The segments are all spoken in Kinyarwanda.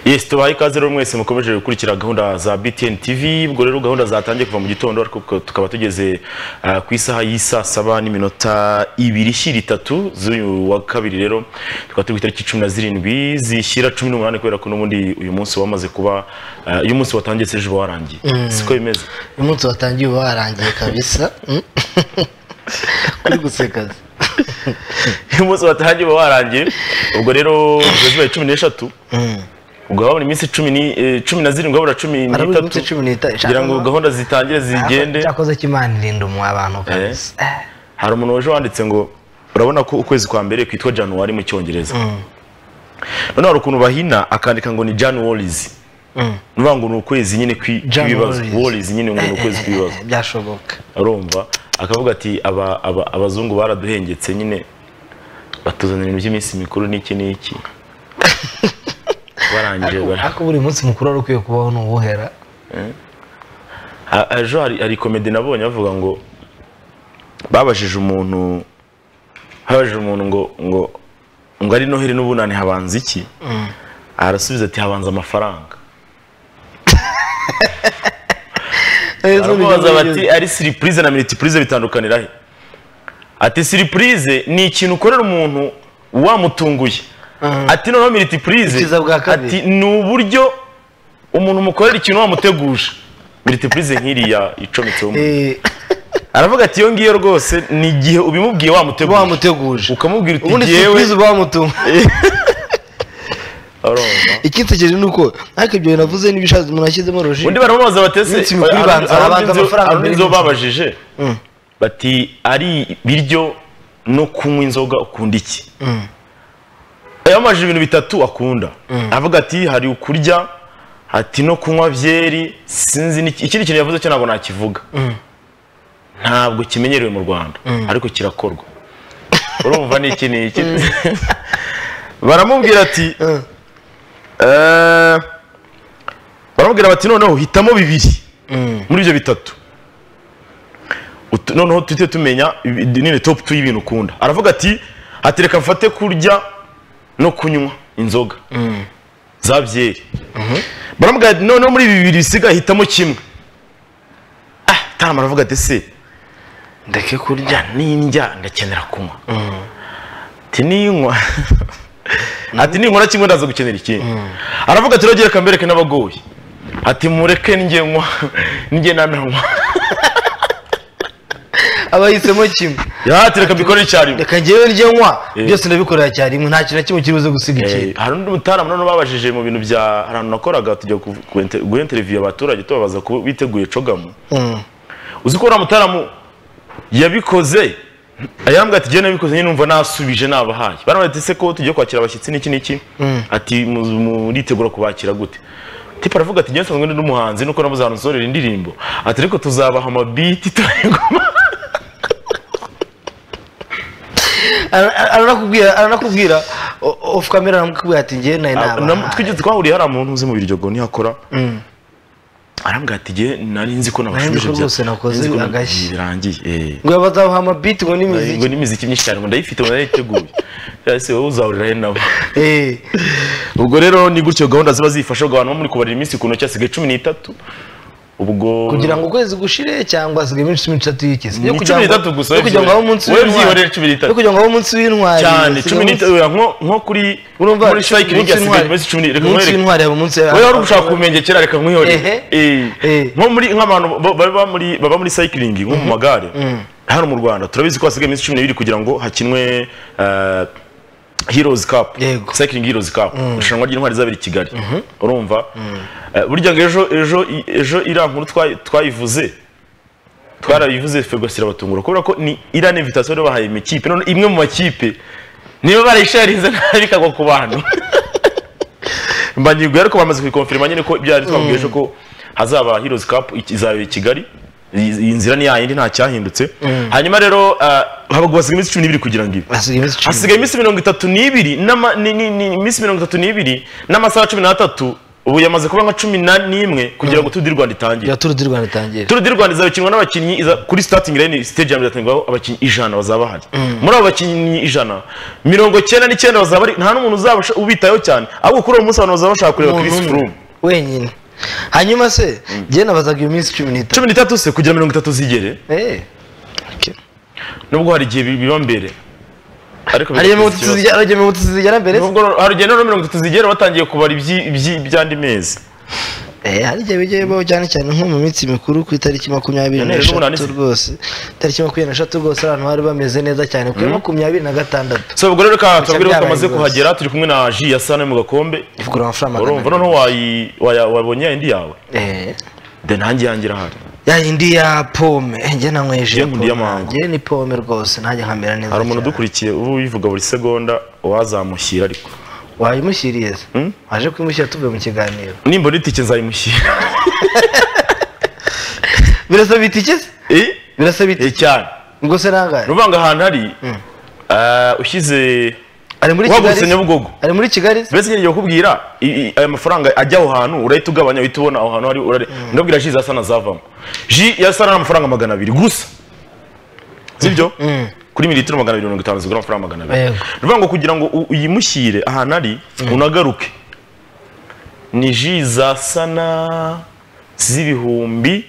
Yes, tubaha ikaze rero mwese mukomeje gukurikira gahunda za BTN TV ubwo rero gahunda zatangiye kuva mu gitondo ariko tukaba tugeze ah, ku isaha y'isaa saba n'iminota ibiri ishyira itatu z'uyu wa kabiri rero tukaba turi ku itariki cumi na zirindwi zishyira cumi n'umunani kubera ko n'ubundi uyu munsi wamaze kuba ah, uyu munsi watangiye se ejo warangiye siko bimeze uyu munsi watangiye uba warangiye kabisa kuri guseka uyu munsi watangiye uba warangiye ubwo rero zibaye cumi n'eshatu ubwo habura iminsi cumi ni- eh, cumi na zirindwi habura cumi harabura iminsi n'itatu cumi n'itanu kugira ngo gahunda zitangire zigende cyakoze kimana irinda umwe abantu kabisa hari umuntu waje wanditse ngo urabona ko ukwezi kwa mbere kwitwa januwari mu cyongereza noneho hari ukuntu bahina akandika ngo ni januwarizi ni ukuvuga ngo ni ukwezi nyine kwi- kw'ibibazo Januaries. warizi nyine ngo ni ukwezi Eh, eh, eh, kw'ibibazo eh, byashoboka arumva akavuga ati aba- aba- abazungu baraduhengetse nyine batuzanira ibintu by'iminsi mikuru n'iki n'iki barangije bara- ariko buri munsi mukuru wari ukwiye kubaho ni uwuhera Ha- ejo hari, hari komedi nabonye bavuga ngo babajije umuntu babajije umuntu ngo ngo ngo ari noheli n'ubunani habanza iki arasubiza ati habanza amafaranga baramubaza bati ari siripurize na miritipurize bitandukanira he ati siripurize ni ikintu ukorera umuntu wamutunguye ati noneho miritipurize Ikiza bwa kabiri. ati ni uburyo umuntu umukorera ikintu wamuteguje miritipurize nk'iriya icometseho umuntu Eh, aravuga ati iyo ngiyo rwose ni igihe ubimubwiye wamutegura wamuteguje ukamubwira uti ubundi ngewe sipurize uba wamutunga Urumva? ikinsekeje ni uko ariko ibyo bintu navuze n'ibishazi umuntu ashyizemo roji undi baramubaza batese Iminsi mikuru ibanza, habanza amafaranga mbere inzoga y'inzoga. babajije bati ari ibiryo no kunywa inzoga ukunda iki yamajije ibintu bitatu akunda avuga ati hari ukurya ati no kunywa byeri sinzi n'iki- ikindi kintu yavuze cyo ntabwo nakivuga ntabwo kimenyerewe mu rwanda ariko kirakorwa urumva ni iki ni iki baramubwira ati "Eh, baramubwira bati noneho hitamo bibiri muri ibyo bitatu Utu- noneho tujye tumenya ibi- nini top tu y'ibintu ukunda aravuga ati hatereka mfate kurya no kunywa inzoga za byeri baramubwira ati noneho muri ibi bibiri bisigaye hitamo kimwe ah tarama aravuga ati se ndeke kurya n'indya ndakenera kunywa ati ninywa ati ninkora kimwe ndaza gukenera ikindi aravuga ati rogera kambereke n'abagoye ati mureke njye nywa njye nananywa aba yihisemo kimwe yati reka mbikore icyarimwe reka njyewe njye nywa Eh. byose ndabikorera icyarimwe nta kintu na kimwe kiri buze gusiga Eh, ikindi hari undi mutaramu noneho babajije mu bintu bya hari ahantu nakoraga tujya ku- ku inter- guha interiviyu abaturage tubabaza ko biteguye cogamu Mm. uzi ko uriya mutaramu yabikoze ayambwa ati jyewe nabikoze nyine numva nasubije nabahaye baramubwira ati se ko tugiye kwakira abashyitsi n'iki n'iki ati mu- muritegura kubakira gute tipa aravuga ati jyewe nsanzwe ndi n'umuhanzi nuko nabuze ahantu nsorera indirimbo ati ariko tuzabaha amabiti turayigoma Ara- ara- aranakubwira aranakubwira o- off camera aramukubwira ati njyewe nawe Na- nabahaye twigeze twahuriye hari umuntu uzi mu biryogo ntihakora arambwira ati jye nari nzi ko Nari nzi nabashubije ko rwose bya- nakoze nari nzi ko agashyi. birangiye eh. ngo bazabaha amabiti ngo ngo n'imiziki n'imiziki myinshi cyane ngo ndayifite ngo narayiteguye ese wowe uzahurira he nabo Eh, ubwo rero ni gutyo gahunda ziba zifasha ubwo abantu bo muri kubarira iminsi ukuntu cyasigaye cumi n'itatu ubwo kugira ngo ukwezi gushire cyangwa hasigaye iminsi cumi n'itatu y'ikizi Ni cumi n'itatu gusa, yo kugira ngo habe umunsi wowe w'intwari. byihorere cumi n'itatu. yo kugira ngo habe umunsi w'intwari cyane hasigaye cumi umunsi- n'itatu oya, nko- nko kuri urumva muri cycling umunsi hasigaye w'intwari- iminsi cumi n'itatu umunsi w'intwari haba umunsi wowe wari ugushaka kumenya kera reka Ehe. nkwihorere Eh. Eh. nko muri nk'abantu ba- baba muri baba muri cycling nko mu magare hano mu Rwanda turabizi ko hasigaye iminsi cumi n'ibiri kugira ngo hakinwe eh, Heroes Cup Yego. Cycling Heroes Cup irushanwa ry'intwari zabiri i Kigali urumva Eh, burya ngo ejo ejo ejo iriya nkuru twa- twayivuze twarabivuze fegasira abatungura kubera ko ni iriya ni invitation rero bahaye imikipe none imwe mu makipe niba barayishariza nabi ikagwa ku bantu mbanyiguye ariko bamaze kubikonfirima nyine ko byari twabwiye ejo ko hazaba Heroes Cup iki- izaba i Kigali Iyi- iyi nzira ni yayindi nta cyahindutse hanyuma rero uh, habagwa hasigaye iminsi cumi n'ibiri kugira ngo ibe hasigaye iminsi cumi hasigaye iminsi mirongo itatu n'ibiri n'ama- ni- ni- ni- iminsi mirongo itatu n'ibiri n'amasaha cumi n'atatu ubu yamaze kuba nka cumi na n'imwe kugira ngo Tour du Rwanda itangire ya turu di rwanda itangire Tour du Rwanda izakinwa n'abakinnyi iza- kuri starting line stage ya mbere izatangirwaho abakinnyi ijana bazaba bahari muri abo bakinnyi ijana mirongo cyenda n'icyenda bazaba bari nta n'umuntu uzaba usha- ubitayeho cyane ahubwo kuri uwo munsi abantu bazaba bashaka kureba Umuntu Chris umwe. Froome wenyine hanyuma se njye nabazaga iyo minsi cumi n'itanu cumi n'itatu se kugira mirongo itatu zigere Eh. Okay. nubwo hari igihe bi- biba mbere ariko hari igihe biba mirongo ikibazo. itatu zijya- hari igihe mirongo itatu zigera mbere se? Nubwo hari igihe noneho mirongo itatu zigera batangiye kubara ibyi- ibyi- iby'andi mezi Eh, hari igihe bijya bibaho cyane cyane nko mu minsi mikuru ku itariki makumyabiri Yaneri n'ubu n'eshatu nanditse. rwose itariki makumyabiri n'eshatu rwose abantu bari bameze neza cyane ku ya makumyabiri na gatandatu so ubwo rero reka tubabwire ko byabaye tumaze rwose. kuhagera turi kumwe na ji ya sano mu gakombe ivugura amafaranga urumva magana noneho wayi- waya- wabonye ya indi yawe Eh. de nanjye yanjye irahari ya yindi ya pome njye nanyweje Njye nkunda iyamango. njye ni pome rwose nanjye nkamera neza hari umuntu cyane. udukurikiye uba uyivuga buri segonda wazamushyira ariko wayimushyiriye se waje kuyimushyira tuvuye mu kiganiro nimbona itike nzayimushyira birasaba itike se Eh? birasaba Eh, itike cyane ngo se nangahe ruvanga ahantu hari eh, ushyize ari muri kigali wagurutse se? nyabugogo ari muri kigali se? mbese ngiye kukubwira i- i- aya mafaranga ajya aho hantu urahita ugabanya uhita ubona aho hantu hari urare ndabwira ji za sana zavamo ji ya sana ni amafaranga magana abiri gusa sibyo kuri mililitiro magana abiri mirongo itanu zigura amafaranga magana abiri Yego. ni ukuvuga ngo kugira ngo u- uyimushyire ahantu ari unagaruke ni ji za sana z'ibihumbi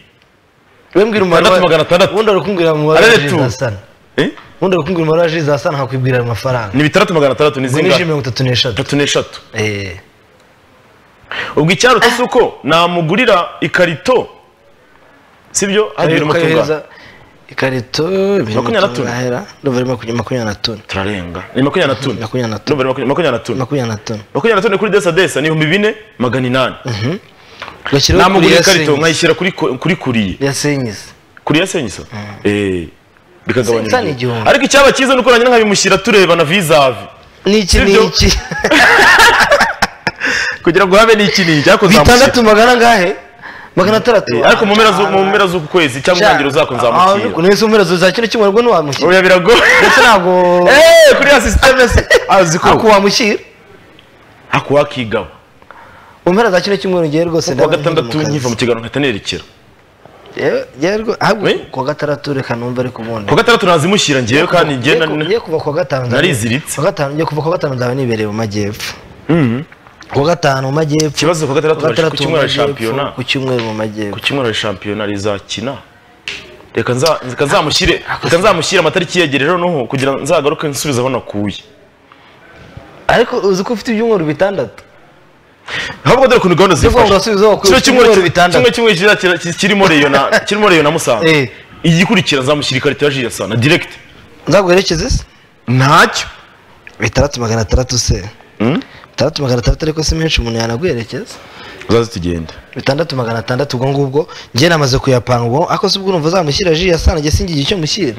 we mbwira umubare Atandatu wa- magana atandatu. ubundi ari kumbwira umubare wa Arere ji tu. za sana eh? ubundi ari kumbwira umubare wa ji za sana nkakwibwira ayo mafaranga ni bitandatu magana atandatu ni ni ji zingahe mirongo itatu n'eshatu atatu n'eshatu Eh. ubwo icyarutse si uko namugurira ikarito sibyo Ari hariya irimo tungana kukayohereza ikarito ibiri mu Makumyabiri na tune. tungahera. Ndumva ari makumyabiri makumyabiri na tune turarenga ni makumyabiri na tune makumyabiri na tune Ndumva ari makumya- makumyabiri na tune makumyabiri na tune makumyabiri na tune kuri desa desa ni ibihumbi bine magana inani gashyiraho namugura ikarito senyise nkayishyira kuri ko- kuri kuriye ya senyise kuri ya senyisa Eh, bikagabanya Senyisa ni urugero. igihumbi. ariko icyaba cyiza ni uko nanjye nkabimushyira turebana visave n'iki Sibyo? n'iki kugira ngo habe n'iki n'iki ariko nzamushyira bitandatu magana ngahe magana atandatu Eh, ariko mu mpera zu- mu mpera z'uku kwezi cyangwa intangiriro zako nzamushyira nzi mu mpera za kino cyumweru ubwo ntiwamushyira oya biragoye ndetse ntabwo Eh, kuri ya sisiteme se azi ako ko wamushyira ako wakigaba mu mpera za kino cyumweru ngewe rwose kuwa ndabona ndi mu gatandatu kazi. nkiva mu kiganiro nkahita nerekera Yewe, ngewe rwo- ahubwo Oui. kuwa gatandatu reka numva ariko ubundi kuwa gatandatu nazimushyira ngewe kandi ngewe na- ngiye kuva kuwa gatanu nzaba- Nariziritse. kuwa gatanu ngiye kuva kuwa gatanu nzaba nibereye mu majyepfo kuwa gatanu mu majyepfo ikibazo kuwa gatandatu kuwa baje ku gatandatu mu cyumweru ya shampiyona majyepfo ku cyumweru mu ku majyepfo cyumweru ya shampiyona rizakina reka nza- reka nzamushyire reka nzamushyire amatariki yegereje noneho kugira ngo nzagaruke nsubize aho nakuye ariko uzi ko ufite ibyumweru bitandatu ahubwo dore ukuntu gahunda Ndikuvuga ngo zifasha urasubiza wakuye kino cyumweru icyumweru bitandatu. kimwe kimwe kiriya kira- ki- kirimo reyo na kirimo reyo na musanze Eh. igikurikira nzamushyira ikarita ya jiya sana diregiti nzaguherekeze se ntacyo bitandatu magana atandatu se bitandatu magana atandatu ariko si menshi umuntu yanaguherekeza uzaze tugende bitandatu magana atandatu ubwo ngubwo njye namaze kuyapanga ubwo ako se ubwo urumva uzamushyira ji ya sana njye singiye icyo mushyira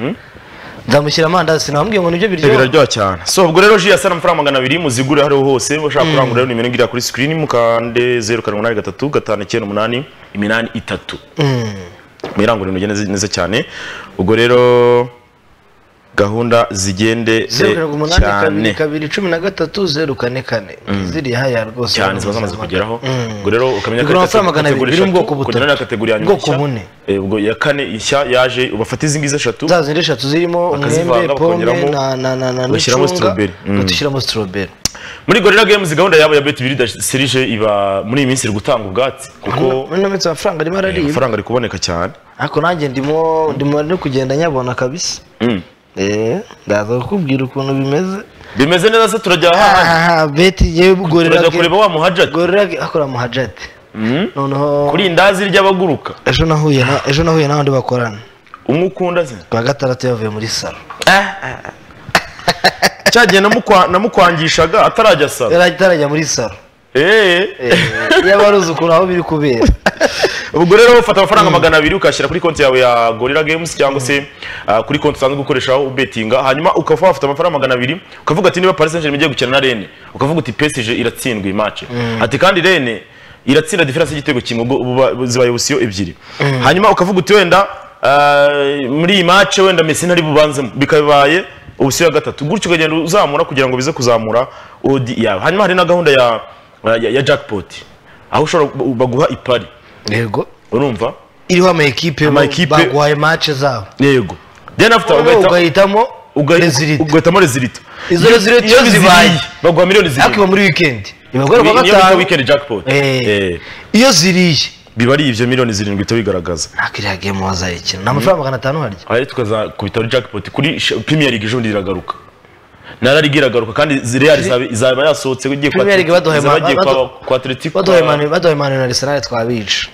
nzamushyira amandazi sinamubwiye ngo nibyo biryoha biraryoha cyane so ubwo rero ji ya sana amafaranga magana abiri muzigure hariho hose bashaka kurangura rero nimero ngiriya kuri sikirini mukande zeru karindwi umunani gatatu gatanu icyenda umunani iminani itatu Mm. mwirangurure mugende neza- neza cyane ubwo rero gahunda zigende zeru karindwi eh, umunani kabiri cyane kabiri cumi na gatatu zeru kane kane ziriya haya rwose cyane ziba zamaze kugeraho ubwo rero ukamenya Bigura amafaranga magana abiri, biri mu bwoko butatu. kugera na kategori ya nyuma Bwoko nshya. bune. Eh, ubwo iya kane ishya yaje ubafata izi ngizi eshatu za zindi eshatu zirimo Bakazivanga, umwembe pome bakongeraho, na na na na bagashyiramo n'icunga strawberry. Mm. bagashyiramo strawberry muri gorilla games gahunda yabo ya bet birida serije iba muri iyi minsi iri gutanga ubwatsi kuko muri ino minsi amafaranga arimo araribwa amafaranga ari kuboneka cyane ariko nanjye ndimo ndimo no kugenda nyabona kabisa Mm. eh ndaza kukubwira ukuntu bimeze bimeze neza se turajya hahandi aha beti yewe gorera turajya kureba wa muhajati gorera akora muhajati noneho kuri indazi ry'abaguruka ejo nahuye na ejo nahuye n'abandi bakorana umwe ukunda se kwa gatandatu yavuye muri salo cyagiye namukwa- namukwangishaga atarajya sara yari atarajya muri salo eee yaba aruzi ukuntu aho biri kubera ubwo rero ufata amafaranga magana abiri ukashyira kuri konti yawe ya gorilla games cyangwa se ah, kuri konti usanzwe gukoreshaho ubetinga hanyuma ukaba wafata amafaranga magana abiri ukavuga ati niba paris saint germain igiye gukina na rene ukavuga uti psg iratsindwa iyi match ati kandi rene iratsinda diferanse y'igitego kimwe ubwo buba- bu- zibaye busiyo ebyiri hanyuma ukavuga uti wenda ah, muri iyi match wenda messi ntari bubanzemo bikabaye ubusiyo ya gatatu gutyo ukagenda uzamura kugira ngo bize kuzamura odi yawe hanyuma hari na gahunda ya ya, ya jackpot aho ushobora baguha ipari yego urumva iriho ama ekipe Ama ekipe- baguhaye match zabo yego then after Wowe ugahita ugahitamo ugahi- rezilita ugahitamo rezilita Izo rezilita iyo zibaye. baguha miliyoni zirindwi ariko iba muri weekend Ni- ibagore kwa niyo bita gatanu weekend jackpot Eh. Eh. iyo ziriye biba ari ibyo miliyoni zirindwi uhita wigaragaza ntabwo iriya game wazayikina ni amafaranga magana atanu harya aha rero tukaza ku bitaro jackpot kuri sh- premier league ejo bundi iragaruka na rariga iragaruka kandi real izaba- izaba yasohotse ugiye kwa Premier League baduhaye izaba ma- igiye badu- kwa- kwa atletico baduhaye manu baduhaye manu na arisenali twabica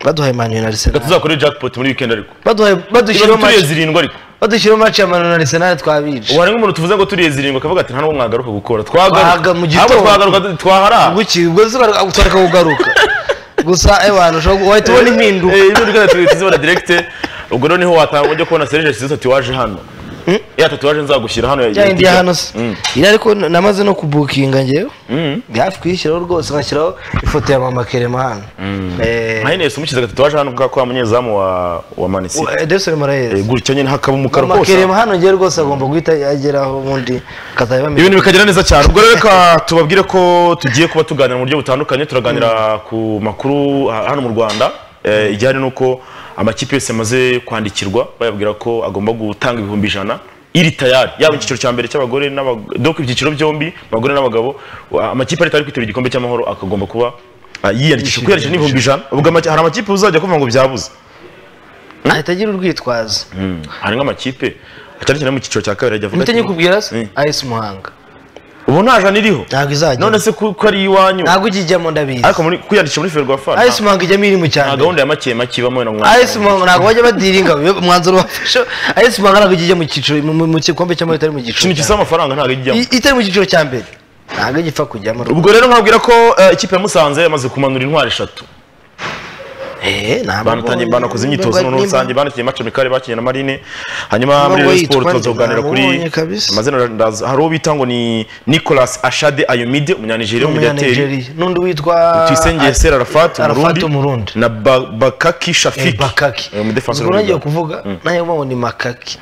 baduhaye manu na Reka arisenali tuzakore jackpot muri weekend ariko baduhaye ikibazo badushyiraho turiye match zirindwi ariko badushyiraho match ya manu na arisenali twabica wari nk'umuntu tuvuze ngo turiye zirindwi akavuga ati nta n'ubwo mwagaruka gukora twagaruka Twahaga mu gitondo. ahubwo twagaruka twahara ubuki ubwo zibareka kugaruka gusa ewana ushobora wahita ubona impinduka Eh, impinduka yatubwiye tuzibona direkite ubwo noneho watanga ujya kubona serije nziza tatuwaje hano ya tatuwaje nzagushyira hano ya indi ya hano se Mm. iriya ariko n- namaze no kubukinga ngewe Mm. ndi hafi kuyishyiraho rwose nkashyiraho ifoto ya mama kerema hano Eh, nka Ines umushyize agatatuwaje hano kubera ko wa munyezamu wa wa manisi wa- Edison Moraes gutya nyine hakaba umukara mama hose kerema hano ngewe rwose agomba guhita ageraho ubundi akazajya bamenya ibintu bikagera neza cyane ubwo rero reka tubabwire ko tugiye kuba tuganira mu buryo butandukanye turaganira ku makuru ha- hano mu rwanda Eh, ijyanye n'uko amakipe yose yamaze kwandikirwa bayabwira ko agomba gutanga ibihumbi ijana iri tayari yaba icyiciro cya mbere cy'abagore n'abagabo doko ibyiciro byombi abagore n'abagabo wa- amakipe ari tayari kwitabira igikombe cy'amahoro akagomba kuba ah, yiyandikisha kwiyandikisha n'ibihumbi ijana ubwo amaki- hari amakipe uzajya kuvuga ngo byabuze ahita agira urwitwazo Mm, hari nk'amakipe cyane cyane mu cyiciro cya kabiri ajya avuga mpita ati, nyikubwira se Mm. ayesi muhanga ubu nta jana iriho ntabwo izajya none se ku- ko ari iwanyu ntabwo ijyijyamo ndabizi ariko muri kwiyandikisha muri ferwa fa ayesi muhanga ijyamo irimo nta cyane gahunda ya make make ibamo na mwana ayesi muhanga ntabwo bajya badiringa iyo umwanzuro bafashe ayesi muhanga ntabwo ijya mu cyiciro mu- mu- mu gikombe cy'amahoro itari mu ikintu cyiciro gisaba amafaranga ntabwo cya- ijyamo I- itari mu cyiciro cya mbere ntabwo igipfa kujyamo ubwo rero nkabwira ko eh, ikipe ya musanze yamaze kumanura intwari eshatu Eh, nta banatangiye mabonye. banakoze imyitozo Nimba- noneho rusange banakiye mace mikari bakinnye na marine hanyuma Ntabwo muri Rayon yitwa sport nde, tuzoganira kuri namubonye kabisa. amazina ndaza hari uwo bita ngo ni nicolas ashade ayomide umunyanigeriya w'umudateri Umunyanigeriya n'undi witwa tuyisengeye sera arafat Arafat umurundi Umurundi. na Ba- bakaki shafiki bakaki Eh, umudefenseur ubwo nagiye w'umurundi. kuvuga nawe mpamvu ni makaki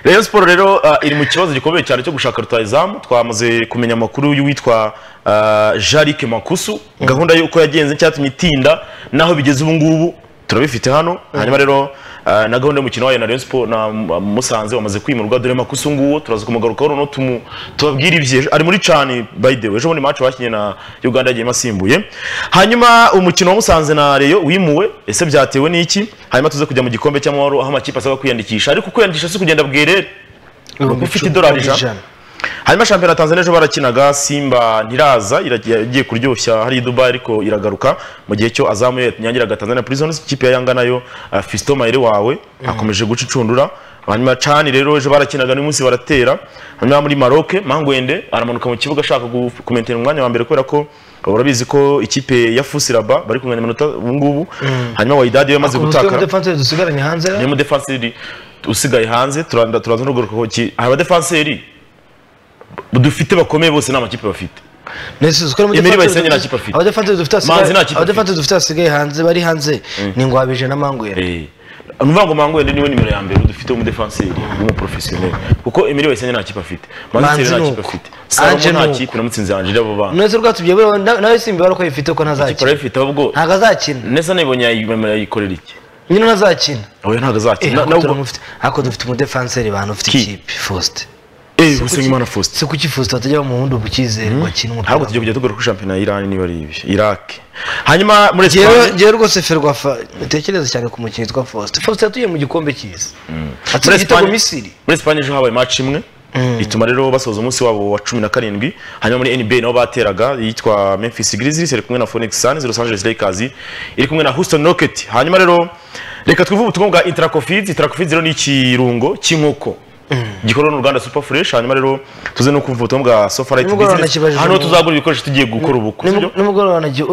Rayon Sport rero uh, iri mu kibazo gikomeye cyane cyo gushaka rutayizamu twamaze kumenya amakuru y'uwitwa uh, Jarick Makusu gahunda y'uko yagenze cyatumye itinda naho bigeze ubu ngubu turabifite hano hanyuma rero uh, na gahunda y'umukino wayo na Rayon Sport na uh, Musanze wamaze kwimurwa dore Makusu nguwo turaza kumugarukaho noneho tumu tubabwire ibye ari muri cani by the way ejo bundi match bakinnye na Uganda yagiye asimbuye hanyuma umukino wa Musanze na Rayon wimuwe ese byatewe n'iki hanyuma tuze kujya mu gikombe cy'amahoro aho amakipe asaba kwiyandikisha ariko kwiyandikisha si kugenda bwerere Ibihumbi ufite icumi idolari ijana ijana. hanyuma shampiyona ya tanzania ejo barakinaga simba ntiraza iragiye igiye kuryoshya hari dubai ariko iragaruka mu gihe cyo azamuye yanyagiraga tanzania prisons ikipe ya yanga nayo uh, fiston mayire wawe akomeje guca incundura hanyuma cani rero ejo barakinaga n'uyu munsi baratera hanyuma muri maroke mangwende aramanuka mu kibuga ashaka gu- kumentera umwanya wa mbere kubera ko urabizi ko ikipe ya fusiraba bari kunganya iminota ubu ngubu hanyuma wayidadi we yamaze Ubutumwa gutakara defenseur dusigaranye hanze niyo mudefanseri usigaye hanze turanda turaza no kugaruka ku ki- hari abadefanseri dufite bakomeye bose ni amakipe bafite Nesizi ko Emery Bayisenge nta kipe afite. abadefenseur dufite Manzi nta kipe asigaye afite. abadefenseur dufite asigaye hanze bari hanze ni ngwabije na mangwera ni uvuga ngo mangwende niwe nimero ya mbere dufite w'umudefanseri w'umuporofesiyoneri kuko emiri wese nta kipe afite manziteri Manzi nta ni kipe uko. afite salomo Ange nta ni uko. kipe namutsinze anjira abo bana mwese rwatubwiye buriya na- nawe simba bari ko yifite ko kipe ntazakina arayifite ahubwo ntabwo azakina neza nibonye yayi- yayikorera iki nyine ntazakina oya ntabwo Eh, azakina ariko nabwo turamufite- ariko dufite umudefenseri bantu ufite Ki? ikipe faustin eee usengimana faustin si kuki faustin atajya mu wundi bukizere ngo akine ntabwo umupira tugiye kujya tugura kuri shampiyona y'irani niba ari ibi irake hanyuma muri Jewe, esipanye jewe rwose Ferwafa ntekereza cyane ku mukinnyi witwa Faustin. Faustin yatuye mu gikombe cy'isi. muri Atsinze igitego Espagne Misiri. muri Espagne ejo habaye match imwe ituma rero basoza umunsi wabo wa cumi na karindwi hanyuma muri NBA nabo bateraga yitwa Memphis Grizzlies iri kumwe na Phoenix Suns Los Angeles Lakers iri kumwe na Houston Rockets hanyuma rero reka tuvuge ubutumwa bwa Intracofids Intracofids rero ni ikirungo cy'inkoko gikorwa n'uruganda Super Fresh hanyuma rero tuze no kumva ubutumwa bwa Sofarite Nimugoroba Business nakibajije hano mu- tuzagura ibikoresho tugiye gukora ubukwe sibyo? Nimu- Nimugoroba nagiye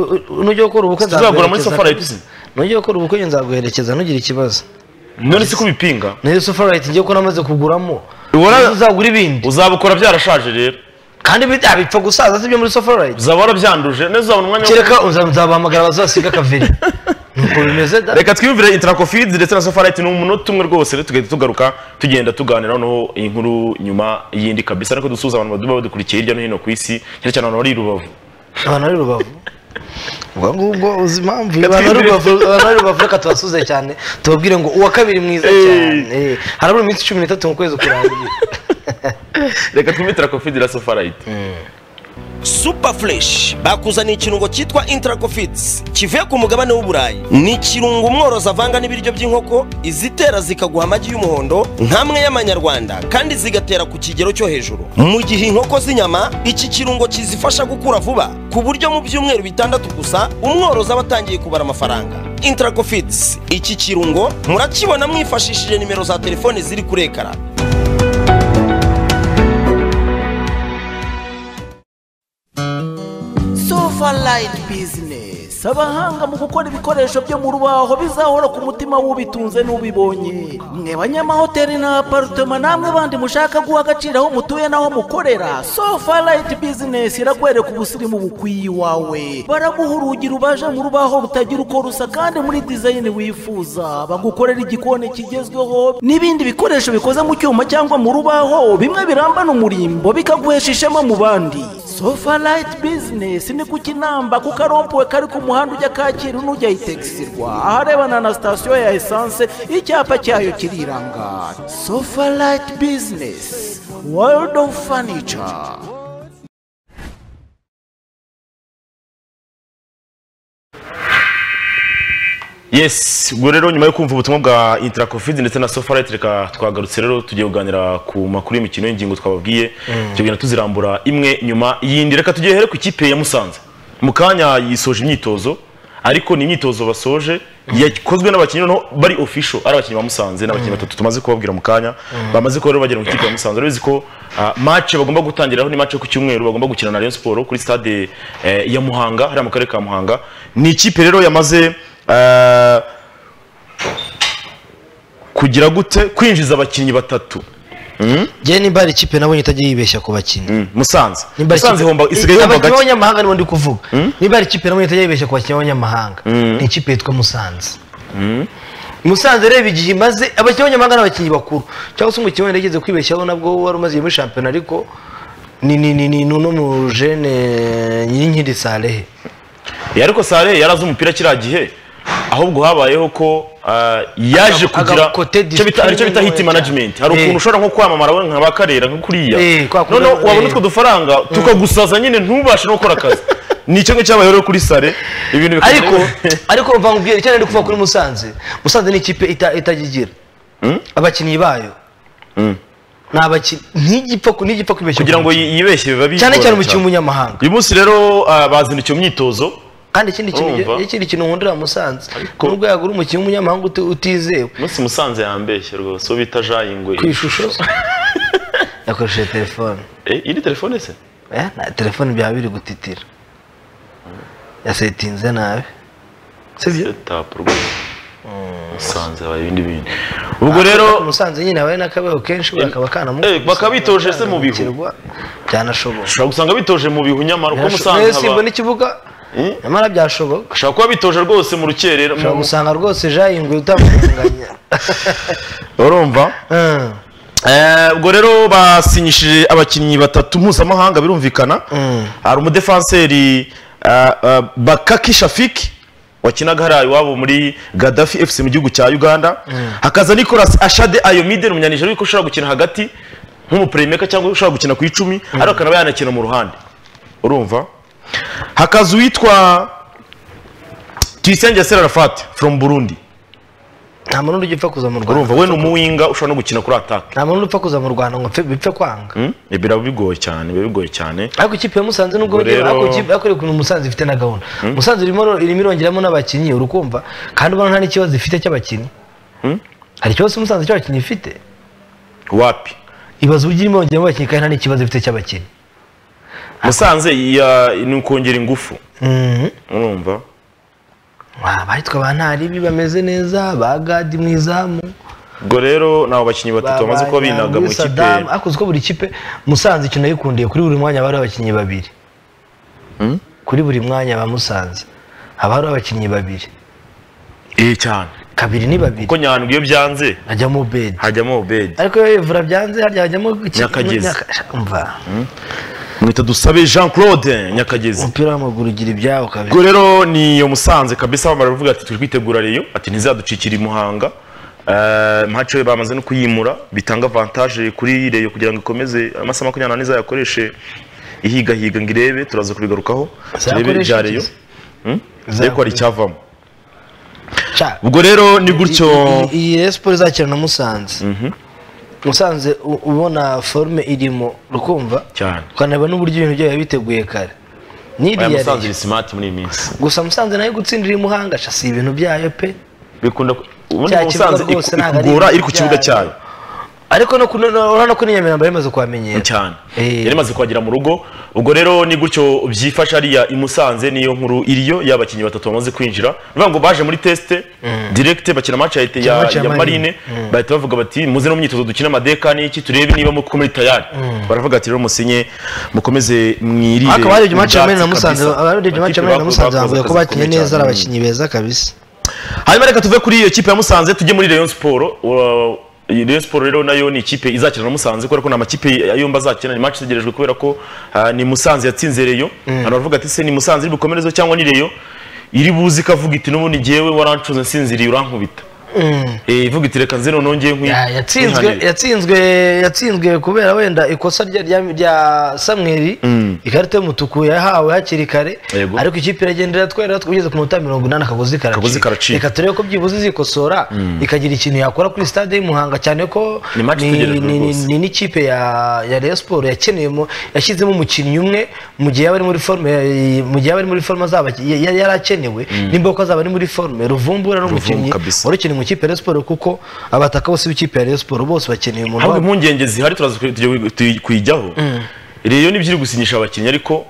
nujya gukora ubukwe tuzagura muri nzaguherekeza. Sofarite Nujya gukora ubukwe njye nzaguherekeza ntugire ikibazo. none si kubipinga Nayo Sofarite ngiye ko namaze kuguramo. Ubona- Nazo uzagura ibindi. uzabukora byarashaje rero Kandi bita bipfa gusaza sibyo muri Sofarite. uzaba warabyanduje neza uzabona umwanya wo- Kereka uzabahamagara bazasiga kaveri. Nuko bimeze da. reka twiyumvire intracofids ndetse na sofarite ni umunota umwe rwose rero tugahita tugaruka tugenda tuganira noneho inkuru nyuma y'indi kabisa ariko dusuhuza abantu baduba badukurikiye hirya no hino ku isi cyane cyane abantu bari i rubavu Abantu ari rubavu. ubwo ngubwo uzi impamvu Katwibwire. abantu bari rubavu- abantu bari rubavu reka tubasuze cyane tubabwire ngo uwa kabiri mwiza Hey. cyane harabura iminsi cumi n'itatu mu kwezi kurangira reka twumitira kofi de la sofarayiti super fresh bakuzaniye ikirungo cyitwa intracofits kivuye ku mugabane w'uburayi ni ikirungo umworozi avanga n'ibiryo by'inkoko izitera zikaguha amagi y'umuhondo nk'amwe y'amanyarwanda kandi zigatera ku kigero cyo hejuru mu gihe inkoko z'inyama iki kirungo kizifasha gukura vuba ku buryo mu byumweru bitandatu gusa umworozi aba atangiye kubara amafaranga intracofits iki kirungo murakibona mwifashishije nimero za telefoni ziri kuri ekara Sofaline Business abahanga mu gukora ibikoresho byo mu rubaho bizahora ku mutima w'ubitunze n'ubibonye mwe banyamahoteli n'aparutema namwe bandi mushaka guha agaciro aho mutuye n'aho mukorera Sofaline Business irakwereka ubusirimu bukwiye iwawe baraguha urugi rubaje mu rubaho rutagira uko rusa kandi muri design wifuza bagukorera igikoni kigezweho n'ibindi bikoresho bikoze mu cyuma cyangwa mu rubaho bimwe birambana umurimbo bikaguhesha ishema mu bandi sofa rayiti bizinesi ni ku kinamba kuko arompuwe kari ku muhanda ujya kacyiru n'ujya itegisirwa aharebana na sitasiyo ya esanse icyapa cyayo kiriranga sofa rayiti bizinesi world of furniture yes ubwo rero nyuma yo kumva ubutumwa bwa intracovid ndetse na sofarayiti reka twagarutse rero tugiye kuganira ku makuru y'imikino y'ingingo twababwiye tugenda tuzirambura imwe nyuma yindi reka tugiye here ku ikipe ya musanze mu kanya yisoje imyitozo ariko ni imyitozo basoje yakozwe n'abakinnyi noneho bari official ari abakinnyi ba musanze n'abakinnyi batatu tumaze kubabwira mu kanya bamaze kuba rero bagera mu ikipe ya musanze urabizi ko ah, match bagomba gutangiraho ni match yo ku cyumweru bagomba gukina na Rayon Sport kuri stade eh, ya Muhanga hariya mu karere ka Muhanga ni ikipe rero yamaze ah, kugira gute kwinjiza abakinnyi batatu njyewe nimba hari ikipe nabonye itajya yibeshya ku bakinnyi Mm, Musanze Nimba hari Musanze ikipe- ihomba isigaye ihomba abakinnyi gake b'abanyamahanga nibo ndi kuvuga niba hari ikipe nabonye itajya yibeshya ku bakinnyi b'abanyamahanga ni ikipe yitwa musanze musanze reba igihe imaze abakinnyi b'abanyamahanga ni abakinnyi bakuru cyangwa se umukinnyi wenda yigeze kwibeshyaho nabwo wari umaze igihe muri shampiyona ariko ni ni ni ni no mu jene nyinkindi sarehe Ya, ariko Sare yarazi umupira kiriya gihe ahubwo habayeho ko ah, yaje Aga- kugira agakote icyo bita- hari icyo bita discipline hit ntoya management hari cyane. ukuntu Eh. ushobora nko kwamamara wowe nka bakarera nka kuriya Eh, kwa kundi- noneho wabona eh. utwo dufaranga tukagusaza nyine ntubashe no gukora akazi ni icyo ngicyo cyabayeho rero kuri Sare ibintu bikagenda- ariko ariko mvangubwira icyo nari kuvuga kuri musanze musanze ni ikipe ita- itagigira abakinnyi bayo ni abakinnyi ntijya ipfa- ntijya ipfa kwibeshya kugira ku ngo bakinnyi. yi- yibeshye biba bigora cyane cyane umukinnyi w'umunyamahanga uyu munsi rero ah, bazindukiye mu myitozo kandi ikindi kintu Urumva? ikindi kintu nkundira musanze Ariko- ni ubwo yagura umukinnyi w'umunyamahanga uti- utizewe umunsi musanze yambeshye rwose uwo bita Jean Ingwe ku ishusho yakoresheje telefone Eh, iri telefone se Eh, na telefone byaba biri gutitira yasetinze nabi sibyo tapu rwose musanze habaye ibindi bintu ubwo rero musanze nyine habaye n'akabeho kenshi buriya kaba kanamukuze. Eh, bakabitoje se mu bihu? Kirwa, byanashoboka ushobora gusanga bitoje mu bihu nyamara uko musanze Rero simbona haba ikibuga nyamara byashoboka ushobora kuba bitoje rwose mu rukerera ushobora mu- gusanga rwose jayingwe utamuganganya urumva Eh, ubwo rero basinyishije abakinnyi batatu mpuzamahanga birumvikana Mm. hari umudefanseri eh, eh, bakaki shafiki wakinaga hariya iwabo muri gadafi fc mu gihugu cya uganda hakaza nicolas ashade ayomide ni umunyanijeri ariko ushobora gukina hagati nk'umupuremeka cyangwa ushobora gukina ku icumi ariko akanaba yanakina mu ruhande urumva hakaza uwitwa christian gisera rafati from burundi nta muntu ujya upfa kuza mu rwanda urumva we ni umuwinga ushobora no gukina kuri ataka nta muntu upfa kuza mu rwanda ngo mpfe- bipfe kwanga Mm, biraba bigoye cyane biba bigoye cyane ariko ikipe ya musanze nubwo Ubwo bagira- rero- ariko ikipe- ariko ukuntu musanze ifite na gahunda musanze irimo irimo irongeramo n'abakinnyi uri kumva kandi ubona nta n'ikibazo ifite cy'abakinnyi hari ikibazo musanze cy'abakinnyi ifite wapi ibaza uburyo irimo irongeramo abakinnyi kandi nta n'ikibazo ifite cy'abakinnyi musanze ya- ni ukongera ingufu Mhm. urumva Wa, baritwa ba ntaribi bameze neza ba gadi mu izamu ubwo rero ni abo bakinnyi batatu bamaze kuba binaga mu kipe akoze ko buri kipe musanze ikintu nayikundiye kuri buri mwanya haba hari abakinnyi babiri kuri buri mwanya ba musanze haba hari abakinnyi babiri eh cyane kabiri ni babiri kuko nyandwi iyo byanze hajyamo bedi hajyamo obedi ariko iyo yevura byanze harya hajyamo iki- Nyakagezi. Nyaka- umva mwita dusabe jean claude nyakagezi umupira w'amaguru ugira ibyawo kabiri ubwo rero ni iyo musanze kabisa bamara bavuga ati turi kwitegura reyo ati ntizaducikira i muhanga Eh, mpace bamaze no kuyimura bitanga avantage kuri reyo kugira ngo ikomeze amasaha makumyabiri n'ane izayakoreshe ihigahiga ngo irebe turaza kubigarukaho turebe Izayakoreshe ibya reyo iki? Hmm? Turebe ko hari Izayakoreshe- icyavamo Ca- ubwo rero ni gutyo iyi- iyi Rayon Sports izakina na musanze musanze u- ubona forume irimo ukumva cyane ukanareba n'uburyo ibintu byayo biteguye aya kare n'iriya musanze Rayon. ni simati muri iyi minsi gusa musanze nayo gutsindira iri muhanga ca si ibintu byayo pe bikunda ku- ubundi Cya kibuga musanze rwose iku- ntabwo ari ikugora ibintu iri ku kibuga byayo. cyayo ariko no kuno- no- urabona ko n'inyamirambo yari imaze kuhamenyera cyane Eh. yari imaze kuhagera mu rugo ubwo rero ni gutyo byifasha hariya i Musanze niyo nkuru iriyo y'abakinnyi batatu bamaze kwinjira bivuga ngo baje muri tesite direct bakina match ya, ya, match ya ya marine Marine. bahita bavuga bati muze no mu myitozo dukina amadeka n'iki turebe niba muko muri tayari baravuga ati rero musinye mukomeze mwirire ariko abarebye match ya ubwatsi Marine na musanze kabisa." abarebye match Amakipe ya Marine na musanze bakoze bavuga ko akazi bakinnye gakomeye neza cyane. ari abakinnyi beza kabisa hanyuma reka tuve kuri iyo kipe ya musanze tujye muri rayon siporo rayon siporo rero nayo ni ikipe izakina na musanze kubera ko ni amakipe yombi azakina ni match itegerejwe kubera ko ah, ni musanze yatsinze reyo abantu baravuga ati se ni musanze iri bukomerezo cyangwa ni reyo iri buzi ikavuga iti n'ubundi ngewe warancuze nsinziriye urankubita Eh, ivuga iti reka nze noneho ngiye nkwi Ya- yatsinzwe nkwihanire." yatsinzwe yatsinzwe kubera wenda ikosa rya rya, rya samweri ikarita y'umutuku yahawe hakiri kare Yego. ariko ikipe iragenda iratwera kugeza ku minota mirongo inani akagozi Akagozi karacika. reka turebe ko byibuze izikosora ikagira ikintu yakora kuri stade y'umuhanga cyane ko Ni match itegerejwe ni- rwose. ni n'ikipe ya ya Rayon Sport yakeneyemo yashyizemo umukinnyi umwe mu gihe yaba ari muri forme mu gihe yaba ari muri forme azaba yari yari akenewe nimba koko azaba ari muri forme ruvumbura n'umukinnyi kabisa. wari ukeneye mu ikipe ya Rayon Sport kuko abataka bose b'ikipe ya Rayon Sport bose bakeneye umuntu ahubwo wabo. impungenge zihari turaza ku- tujya- tuyi- kuyijyaho reyo ni byiri gusinyisha abakinnyi ariko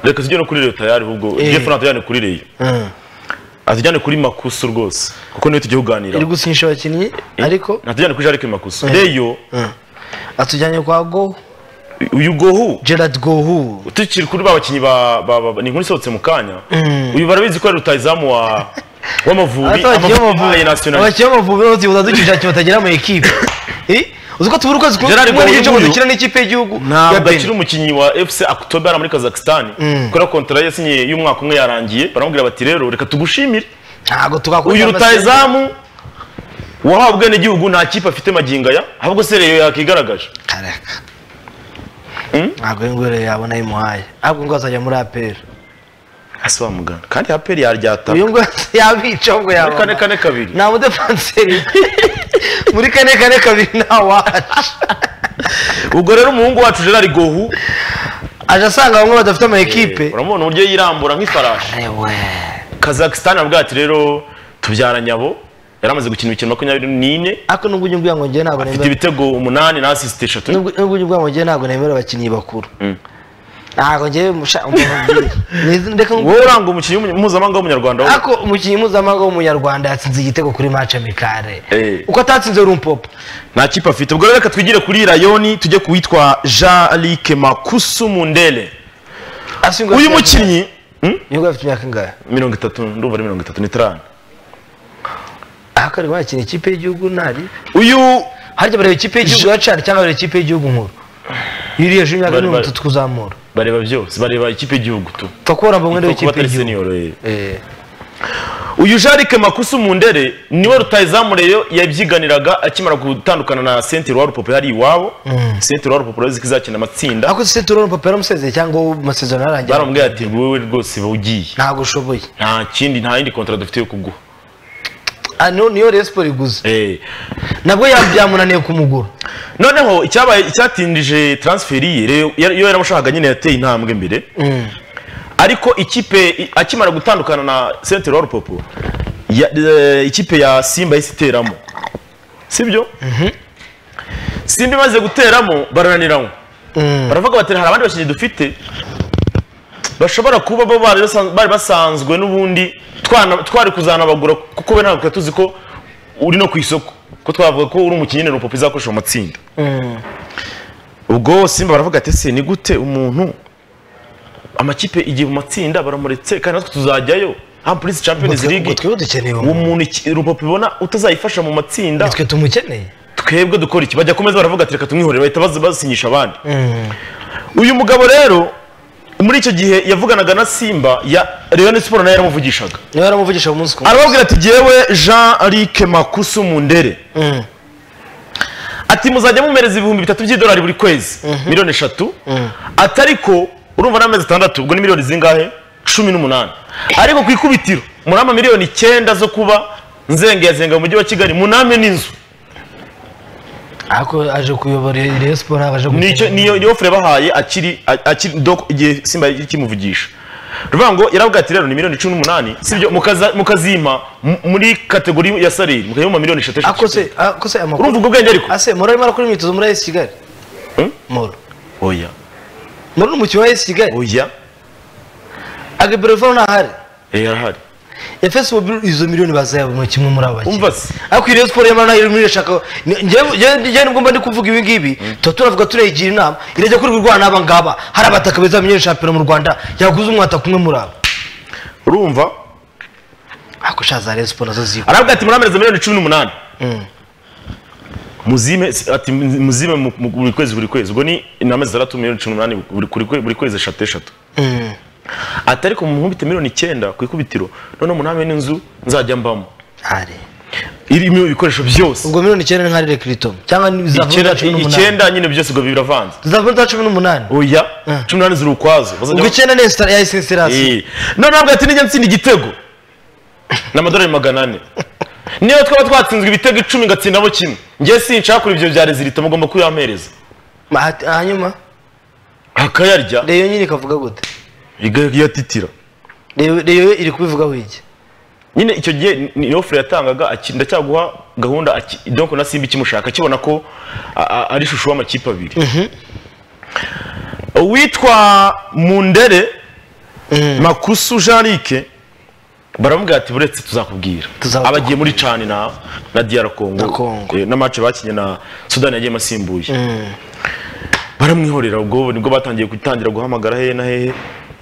reka tujye no kuri reyo tayari ahubwo Eh. jeff natujyane kuri reyo Mm. atujyane kuri makusu rwose kuko niyo tugiye kuganira iri gusinyisha abakinnyi ariko natujyane kuri jarike makusu reyo atujyanye kwa Go uyu gohu Gerard Gohu tukiri kuri ba bakinnyi ba ba- ba- ba- ni inkuru isohotse mu kanya uyu barabizi ko ari rutayizamu wa w'amavubi ya nasiyonali abakinnyi b'amavubi bose uza dukisha kintu batagera mu ikipe Eh? uzi ko tubura ukwezi kumwe Gerard rimwe Gohu n'igice ngo nguyu dukina n'ikipe y'igihugu ya ntabwo Benin akiri umukinnyi wa fc akutobe hano muri kazakisitani kubera ko kontara yasinye y'umwaka umwe yarangiye baramubwira bati rero reka tugushimire ntabwo tugakora uyu amasezerano. rutayizamu wahawe ubwenegihugu nta kipe afite magingo aya ahubwo se reyo yakigaragaje Kareka. ntabwo iyo ngwere yabona yimuhaye ntabwo ngo azajya muri aperi asa wa muganga kandi aperi yaryata uyu ngwere yabica ngo muri kane yabona kane kabiri nta mudefanseri muri kane kane kabiri nta waje ubwo rero umuhungu wacu gerard gohu aje asanga bamwe badafite ama ekipe uramubona uburyo yirambura nk'ifarashi Ewe. kazakisitani avuga ati rero tubyara nyabo yari amaze gukina imikino makumyabiri n'ine ariko nubwo ujya umbwira ngo njyewe ntabwo afite nemera ibitego umunani na asisite eshatu nubwo nubwo ujya umbwira ngo njyewe ntabwo nemera abakinnyi bakuru ntabwo njyewe musha- umuntu mbwira. Nizi- reka nkubwire. wowe uranga umukinnyi w'umunya- mpuzamahanga w'umunyarwanda wowe. ariko umukinnyi mpuzamahanga w'umunyarwanda yatsinze igitego kuri match amikare Eh. uko atatsinze rumpopo nta kipe afite ubwo rero reka twigire kuri rayoni tujye ku witwa jean luc makusu mundele Asingwa- uyu mukinnyi Hmm? uyu nguyu afite imyaka ingahe mirongo itatu ndumva ari mirongo itatu n'itanu ariko arimo yakina ikipe y'igihugu ntari uyu harya bareba ikipe y'igihugu ya cari cyangwa bareba ikipe y'igihugu nkuru yuriye hejuru y'imyaka Bari- mirongo bari- itatu kuzamura bareba byose bareba ikipe y'igihugu tu fakora mba mwenda kuba w'ikipe atari y'igihugu senior eh. Eh. uyu jarike makusu mundere niwe rutayizamureyo yabyiganiraga akimara gutandukana na sentire wa rupopo yari iwabo sentire wa rupopo rero zikizakina amatsinda ariko se turabona papa yaramusezeye cyangwa ubu amasezerano yarangiye baramubwira ati wowe rwose uba ugiye ntabwo ushoboye nta kindi nta yindi kontara dufite yo kuguha Ah, niyo niyo Rayon Sports iguze Eh. nabwo ya- byamunaniye kumugura noneho icyabaye icyatindije transferi ye rero yari- iyo yaramushakaga nyine yateye intambwe mbere ariko ikipe i- akimara gutandukana na sentire wa rupopo ya- eh, ikipe ya simba yahise iteramo sibyo simba imaze guteramo barananiramo baravuga bati hari abandi bakinnyi dufite bashobora kuba bo bari basan- bari basanzwe n'ubundi twana- twari kuzanabagura kuko we ntabwo tuzi ko uri no ku isoko ko twavuga ko uri umukinnyi nyine rupopo izakoresha mu matsinda ubwo simba baravuga ati se ni gute umuntu amakipe igihe mu matsinda baramuretse kandi natwe tuzajyayo hano muri champions Ngo twe- league ngo twebwe dukeneye uwo uwo muntu. muntu iki- rupopo ibona utazayifasha mu matsinda nitwe tumukeneye twebwe dukora iki bajya kumeza baravuga ati reka tumwihorere bahita bazi- basinyisha abandi uyu mugabo rero muri icyo gihe yavuganaga na simba ya Rayon siporo nayo yaramuvugishaga niba yaramuvugisha ku munsi ku munsi arababwira ati jyewe jean luc makusu mundere ati muzajya mumereza ibihumbi bitatu by'idolari buri kwezi miliyoni eshatu ati ariko urumva ni amezi atandatu ubwo ni miliyoni zingahe cumi n'umunani ariko ku ikubitiro muri ama miliyoni icyenda zo kuba nzengazenga mu mujyi wa kigali muname n'inzu ariko aje kuyobora iyo siporo aje nicyo niyo niyo ofure bahaye akiri a- akiri doko igihe simba yari kimuvugisha ruvuga ngo yaravuga ati rero ni miliyoni cumi n'umunani sibyo mukaza- mukazima mu- muri kategori ya salari mukayima miliyoni eshatu eshatu. akose akose amakuru urumva ubwo bwenge ariko ase moro arimo arakora imyitozo muri ayesi kigali moro oya moro ni umukinnyi wa ayesi kigali oya agabiro vano ntahari Eh, arahari efesi bobi izo miliyoni bazayabona kimwe muri aba bakinnyi. Umva se. ariko iyo siporo y'amara nayo irimo irashaka ni- njyewe- njyewe njyewe nibwo mba ndi kuvuga ibi ngibi tuba tunavuga tunayigira inama irajya kuri rwa n'aba ngaba hari abataka beza bamenyera shampiyona mu rwanda yaguze umwataka umwe muri aba urumva ariko sha za Rayon siporo nazo ziba aravuga ati murameze miliyoni cumi n'umunani muzime ati muzime mu- mu- buri kwezi buri kwezi ubwo ni ni amezi atandatu miliyoni cumi n'umunani buri- buri kwe- buri kwezi eshatu eshatu ati ariko mumuhubite miliyoni icyenda ku ikubitiro noneho muname n'inzu nzajya mbamo hari irimo ibikoresho byose ubwo miliyoni icyenda ni nka rere kiritomu cyangwa ni- zizavamo icyenda za cumi n'umunani icyenda nyine byose ubwo biravanze zizavamo za cumi n'umunani oya Mm. cumi n'umunani ziri ukwazo Bazajya- ubwo icyenda ni esitara ya esenserasi Eh, none ntabwo ati nijya nsinda igitego ni amadolari magana ane niyo twaba twatsinzwe ibitego icumi ngatsindamo kimwe njye sinshaka kuri ibyo bya rezilita mugomba kuyampereza hanyuma akayarya reyo nyine ikavuga gute igayatitira Reyo- reyo iri kubivugaho iki nyine icyo gihe ni ofure yatangaga aki- ndacyaguha gahunda aki- donko na simba ikimushaka akibona ko a- a- ari ishusho y'amakipe abiri uwitwa mundere makusu jean luc baramubwira ati buretse tuzakubwira Tuzaba- abagiye muri cani na na diyara Na kongo Congo. eh, na match bakinye na sudani yagiyemo asimbuye baramwihorera ubwo nibwo batangiye gutangira guhamagara hehe na hehe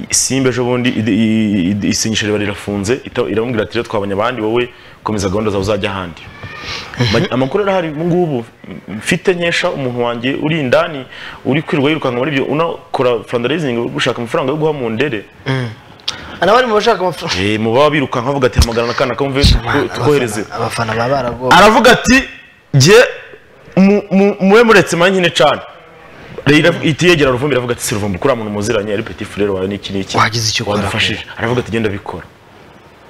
simba ejo bundi id- i- i- isinyisha riba rirafunze ita- iramubwira ati rero twabonye abandi wowe komeza gahunda zawe uzajya ahandi Ma- amakuru arahari ubu ngubu mfite nkesha umuntu wanjye uri indani uri kwirirwa yirukanka muri ibyo unakora fundraising gushaka amafaranga yo guha mu ndere anabari mu bashaka amafaranga Eh, mu baba birukanka bavuga ati hamagara akana kamve tukohereze abafana baba baragowe aravuga ati jye mu- mu- muwe muretse manyine cyane itiyegera ruvumbi iravuga ati si ruvumbi kuriya muntu muziranye ari petit frere wawe n'iki n'iki Wagize icyo ukora. wadufashije aravuga ati genda bikora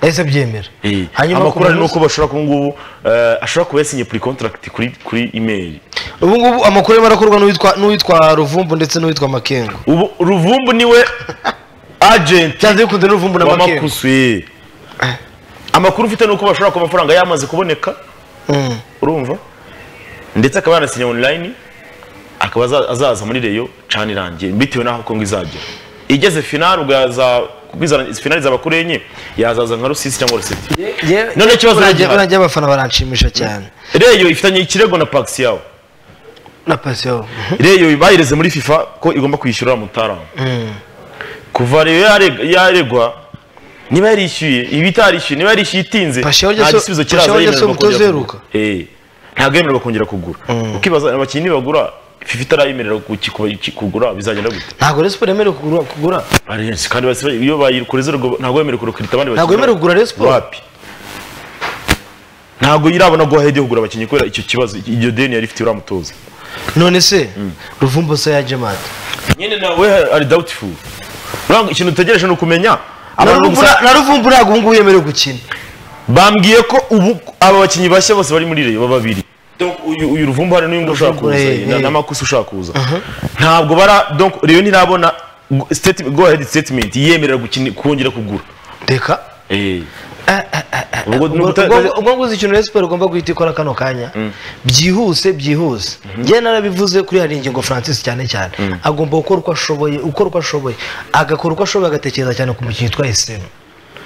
yahise abyemera hanyuma ku amakuru ari munsi- nuko bashobora kuba ngubu eh, ashobora kuba yasinye puri contract kuri kuri email ubu ngubu amakuru arimo arakorwa n'uwitwa n'uwitwa ruvumbu ndetse n'uwitwa makengo ubu ruvumbu niwe agent byanze bikunze n'uruvumbu na wa makengo makusu eh. amakuru ufite nuko bashobora kuba amafaranga yamaze kuboneka Mm. urumva ndetse akaba yanasinya online akaba aza- azaza muri reyo cana irangiye bitewe n'aho kongo izajya igeze finali ubwo yaza kuko iza- finali izaba kuri enye yazaza nka rusisi cyangwa rusiti Ye- None ikibazo burangiye- gihari. burangiye abafana baranshimisha cyane reyo ifitanye ikirego na pagisi yawe na pasiyo reyo bayireze muri fifa ko igomba kwishyura mutarama kuva reyo yareg- yaregwa niba yarishyuye iba itarishyuye niba yarishyuye itinze Pashaho nta Jackson- gisubizo kiraza Pashaho yemererwa Jackson umutoza kongera uheruka. kugura. Eh, ntabwo yemererwa kongera kugura ukibaza abakinnyi nibagura fifa itarayemerera kuki- kuba- ki- kugura bizagenda gute ntabwo resipo yemerewe kugura- kugura Arenze, kandi basi- iyo bayikoze ntabwo yemerewe kurukirita abandi Ntabwo bakinnyi. yemerewe kugura Rayon Sports? wapi ntabwo irabona guhahe kugura abakinnyi kubera icyo kibazo iryo deni yari ifite uramutoza none se ruvumbu se yaje mate nyine nawe ari doubtful uranga ikintu utegereje ni ukumenya na abantu Ruvumbu gusa- na- na ruvumbu ntabwo ubu ngubu yemerewe gukina bambwiye ko ubu aba bakinnyi bashya bose bari muri reyo babiri Donc, uyu uyu ruvumbu hari n'uyu nguyu ushaka Ruvumbu, kuza eh, na- eh. n'amakusi ushaka kuza ntabwo bara donc reyo ntirabona gu- statement- go ahead statement yemerera gukina- kongera kugura reka ubwo ni uguta- ubwo nguzi ikintu Rayon Sports igomba guhita ikora kano kanya byihuse byihuse njye narabivuze kuri hari ingingo francis cyane cyane agomba gukora uko ashoboye gukora uko ashoboye agakora uko ashoboye agatekereza cyane ku mukino witwa esemu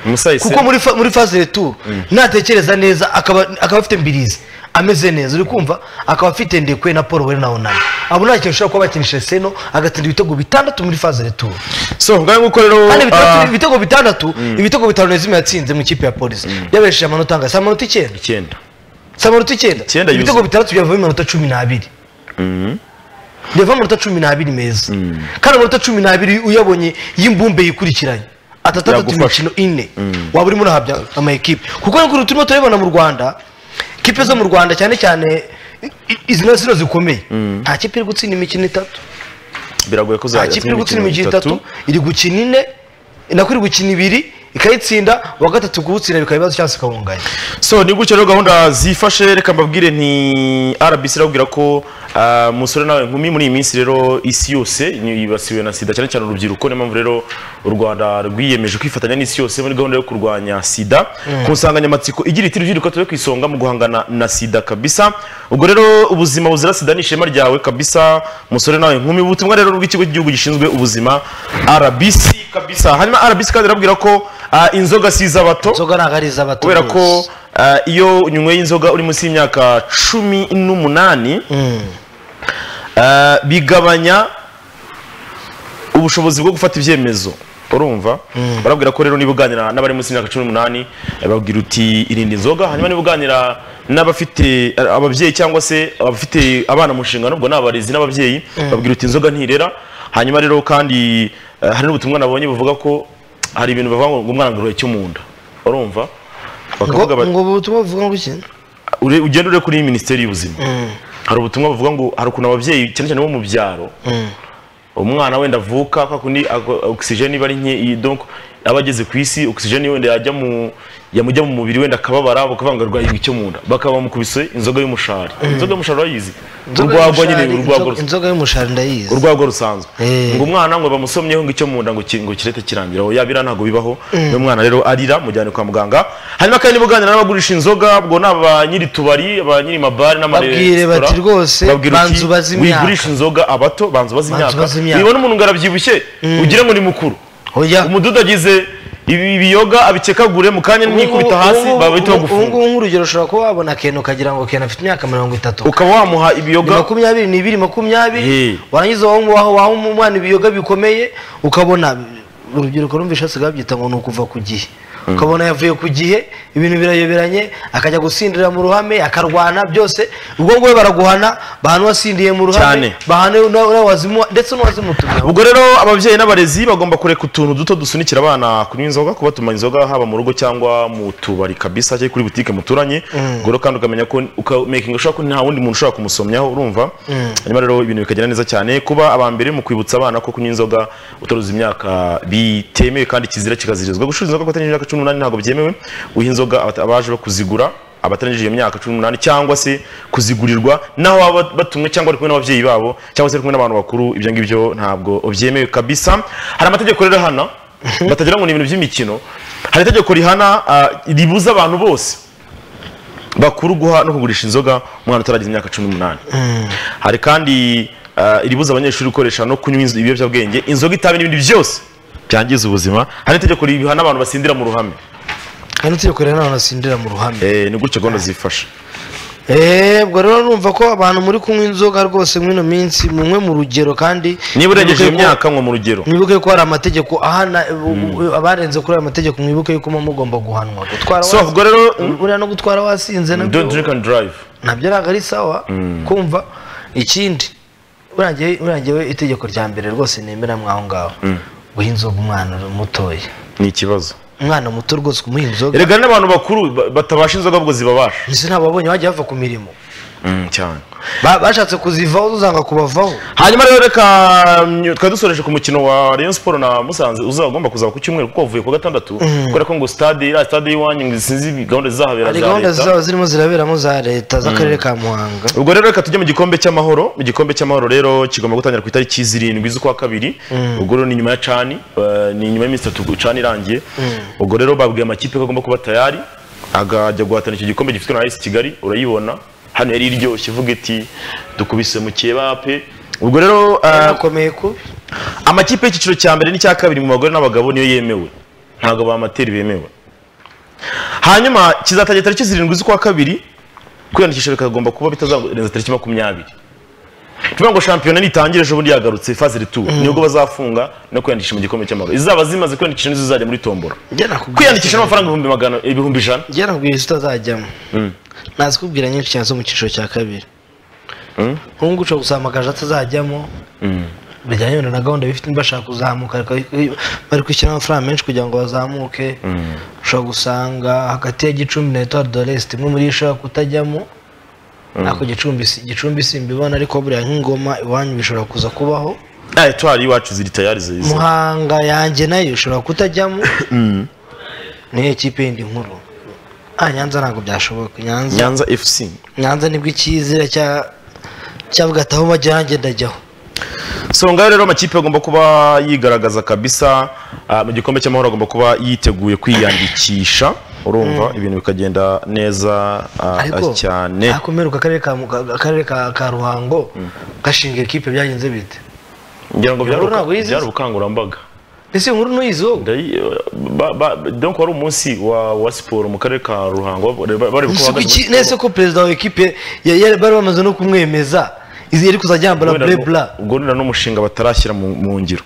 Musa Ese- kuko muri fa- muri phase de tour natekereza neza akaba akaba afite mbirizi ameze neza uri kumva akaba afite ndekwe na paul wera na onana abo nta kintu ushobora kuba bakinisha seno agatsinda ibitego bitandatu muri phase de tour so ngaho nguko rero kandi bitandatu- ah, ibitego bitandatu ibitego bitanu nezimwe yatsinze mu ikipe ya polisi yabesheje amanota angahe si amanota icyenda icyenda amanota icyenda Icyenda yuzuye. ibitego bitandatu byavamo iminota cumi n'abiri byavamo amanota cumi n'abiri meza kandi amanota cumi n'abiri uyabonye y'imbumbe yikurikiranye atatandatu Yagufasha. imikino ine waba urimo urahabya amakipe kuko nk'ukuntu turimo turabibona mu rwanda kipe zo mu rwanda cyane cyane i- izi na zino zikomeye nta kipe iri gutsinda imikino itatu biragoye ko nta uzajya kipe iri gukina imikino itatu iri gukina ine nako iri gukina ibiri ikayitsinda uwa gatatu kuwutsinda bikaba ibibazo cyangwa se ikawunganya so ni gutyo rero gahunda zifashe reka mbabwire nti rbc irabwira ko ah, musore nawe nkumi muri iyi minsi rero isi yose ni- yibasiwe na sida cyane cyane urubyiruko niyo mpamvu rero u rwanda rwiyemeje kwifatanya n'isi yose muri gahunda yo kurwanya sida ku nsanganyamatsiko igira iti rubyiruko tube ku isonga mu guhangana na sida kabisa ubwo rero ubuzima buzira sida ni ishema ryawe kabisa musore nawe nkumi ubutumwa rero bw'ikigo cy'igihugu gishinzwe ubuzima rbc kabisa hanyuma rbc kandi irabwira ko ah, inzoga si iz'abato inzoga ntabwo ari iz'abato kubera ko bose. uh, iyo unyweye inzoga uri munsi y'imyaka cumi n'umunani uh, bigabanya ubushobozi bwo gufata ibyemezo urumva barabwira ko rero niba uganira n'abari munsi y'imyaka cumi n'umunani eh, babwira uti irinde inzoga hanyuma niba uganira n'abafite eh, ababyeyi cyangwa se abafite abana mu nshingano ubwo ni abarezi n'ababyeyi babwira uti inzoga ntirera hanyuma rero kandi eh, hari n'ubutumwa nabonye buvuga ko hari ibintu bavuga ngo umwana ngo uruhe cyo mu nda urumva bakavuga ngo bati ngo ubutumwa buvuga ngo iki ure- ugenda ure kuri minisiteri y'ubuzima hari ubutumwa buvuga ngo hari ukuntu ababyeyi cyane cyane bo mu byaro umwana wenda avuka kwa kundi ako- ogisijeni iba ari nke iyi- donc aba ageze ku isi ogisijeni wenda yajya mu yamujya mu mubiri wenda akababara bakavuga ngo arwaye icyo mu nda bakaba bamukubise inzoga y'umushari inzoga y'umushari urayizi urwagwa nyine y'umushari- urwagwa inzoga- inzoga y'umushari ndayizi urwagwa rusanzwe Eh. ngo umwana ngo bamusomyeho ngo icyo mu nda ngo ki- ngo kirete kirangira aho yabira ntabwo bibaho uyu mwana rero arira mujyane kwa muganga hanyuma kandi niba uganira n'abagurisha inzoga ubwo ni aba nyiri tubari aba nyiri mabare Babwire n'amaresitora bati rwose, babwira uti, banza ubaze imyaka." wigurisha inzoga abato banza ubaze Banza imyaka ubaze imyaka. nibona umuntu ngo arabyibushye ugire ngo ni mukuru Oya. umududo agize ibi biyoga abikekagure mu kanya nikubita hasi bahita bagufunga ubungubu nk'urugero ushobora kuba wabona keno ukagira ngo keno afite imyaka mirongo itatu ukaba wamuha ni ibiyoga makumyabiri ni ibiri makumyabiri Eh. warangiza waha waha- waha umwana ibiyoga bikomeye ukabona urubyiruko rumvisha hasigaye babyita ngo ni ukuva ku gihe ukabona yavuye ku gihe ibintu birayoberanye akajya gusindira mu ruhame akarwana byose ubwo ngubu baraguhana bahana uwasindiye mu Cyane. ruhame bahana na- na wazimu- ndetse n'uwazimutumye ubwo rero ababyeyi n'abarezi bagomba kureka utuntu duto dusunikira abana kunywa inzoga kubatuma inzoga haba mu rugo cyangwa mu tubari kabisa cyangwa kuri butike muturanye ubwo rero kandi ukamenya ko ukamekinga ushobora ko nta wundi muntu ushobora kumusomyaho urumva hanyuma rero ibintu bikagenda neza cyane kuba aba mbere mu kwibutsa abana ko kunywa inzoga utaruza imyaka bitemewe kandi kizira kikazirizwa gucuruza inzoga kubatanyije imyaka cumi n'umunani ntabwo byemewe uha inzoga abata- abaje bakuzigura abatarangije iyo myaka cumi n'umunani cyangwa se kuzigurirwa n'aho baba batumwe cyangwa bari kumwe n'ababyeyi babo cyangwa se bari kumwe n'abantu bakuru ibyo ngibyo ntabwo byemewe kabisa hari amategeko rero hana batagira ngo ni ibintu by'imikino hari itegeko rihana ah, ribuza abantu bose bakuru guha no kugurisha inzoga umwana utaragize imyaka cumi n'umunani hari kandi ah, iribuza abanyeshuri gukoresha no kunywa inzo- ibiyobyabwenge inzoga itabi n'ibindi byose byangiza ubuzima hari itegeko rihana abantu basindira mu ruhame hano turi kureba n'abantu basindira mu ruhame Eh, ni gutyo gahunda zifasha Eh, ubwo rero numva ko abantu muri kunywa inzoga rwose muri ino minsi mumwe mu rugero kandi niba urengeje iyo mwibuke ko- myaka nko mu rugero mwibuke ko hari amategeko ahana abarenze kuri ayo mategeko mwibuke yuko muba mugomba guhanwa gutwara so wasi- ubwo rero buriya no gutwara wasinze nabyo don't drink and drive nabyo ntabwo ari sawa kumva ikindi buriya ngewe- buriya ngewe itegeko rya mbere rwose nemera mwaho ngaho guha inzoga umwana mutoya ni ikibazo umwana muto rwose kumuha inzoga erega n'abantu bakuru ba- batabasha inzoga ahubwo zibabasha mbese ntabwo babonye bajya bava ku mirimo Mm, cyane Ba- bashatse kuzivaho zanga kubavaho hanyuma rero reka mm, twari dusoreje ku mukino wa Rayon Sport na Musanze uzagomba kuzaba ku cyumweru kuko wavuye ku wa gatandatu kubera ko ngo stade iriya stade y'iwanyu ngo sinzi gahunda zizahabera hari za gahunda leta zaba zirimo ziraberamo za leta z'akarere ka muhanga ubwo rero reka tujye mu gikombe cy'amahoro mu gikombe cy'amahoro rero kigomba gutangira ku itariki zirindwi z'ukwa kabiri ubwo rero ni nyuma ya cani eh, ni nyuma y'iminsi itatu cani irangiye ubwo rero babwiye amakipe ko agomba kuba tayari akajya guhatana icyo gikombe gifitwe na AS Kigali urayibona hano yari iryoshye ivuga iti dukubise mu keba pe ubwo rero eh, akomeye kubi amakipe y'icyiciro cya mbere n'icya kabiri mu bagore n'abagabo niyo yemewe ntabwo abamateri bemewe hanyuma kizatangira tariki zirindwi z'ukwa kabiri kwiyandikisha bikagomba kuba bitazarenza tariki makumyabiri tuvuga ngo shampiyona nitangire ejo bundi yagarutse faze retour nibwo bazafunga no kwiyandikisha mu gikombe cy'amahoro izaba zimaze kwiyandikisha nizo zizajya muri tombora njye nakubwiye kwiyandikisha n'amafaranga ibihumbi magana ibihumbi ijana njye nakubwiye utazajyamo nazikubwira nyinshi cyane zo mu cyiciro cya kabiri nk'ubu ushobora gusanga amagaju atazajyamo bijyanye wenda na gahunda bifite bashaka kuzamuka ariko bari kwishyura amafaranga menshi kugira ngo bazamuke ushobora gusanga hagati ya gicumbi na etuwari do resite imwe muri yo ishobora kutajyamo ariko gicumbi si- gicumbi simbibona ariko buriya nk'ingoma iwanyu bishobora kuza kubaho na etwari iwacu ziri tayari zize muhanga yanjye nayo ishobora kutajyamo niyo ekipe yindi nkuru ah nyanza ntabwo byashoboka nyanza nyanza fc nyanza nibwo icyizere cya cyavuga ati aho bajya nanjye ndajyaho so ngaho rero amakipe agomba kuba yigaragaza kabisa ah, mu gikombe cy'amahoro agomba kuba yiteguye kwiyandikisha urumva ibintu bikagenda neza ah, ariko cyane ariko mperuka akarere ka Muka- akarere ka ka ruhango gashinga ekipe byagenze bite ngira ngo byari Inkuru ntabwo ubuka- yizize. byari ubukangurambaga ese inkuru ntuyizi wowe Ndayi- ba- ba- donc wari umunsi wa wa siporo mu karere ka ruhango bari bari Ese bukuba- kuki- nese ko perezida wa ekipe ya- ya- bari bamaze no kumwemeza izi yari kuzajya yambara Wenda nu- burebura ubwo ni n'umushinga batarashyira mu mu ngiro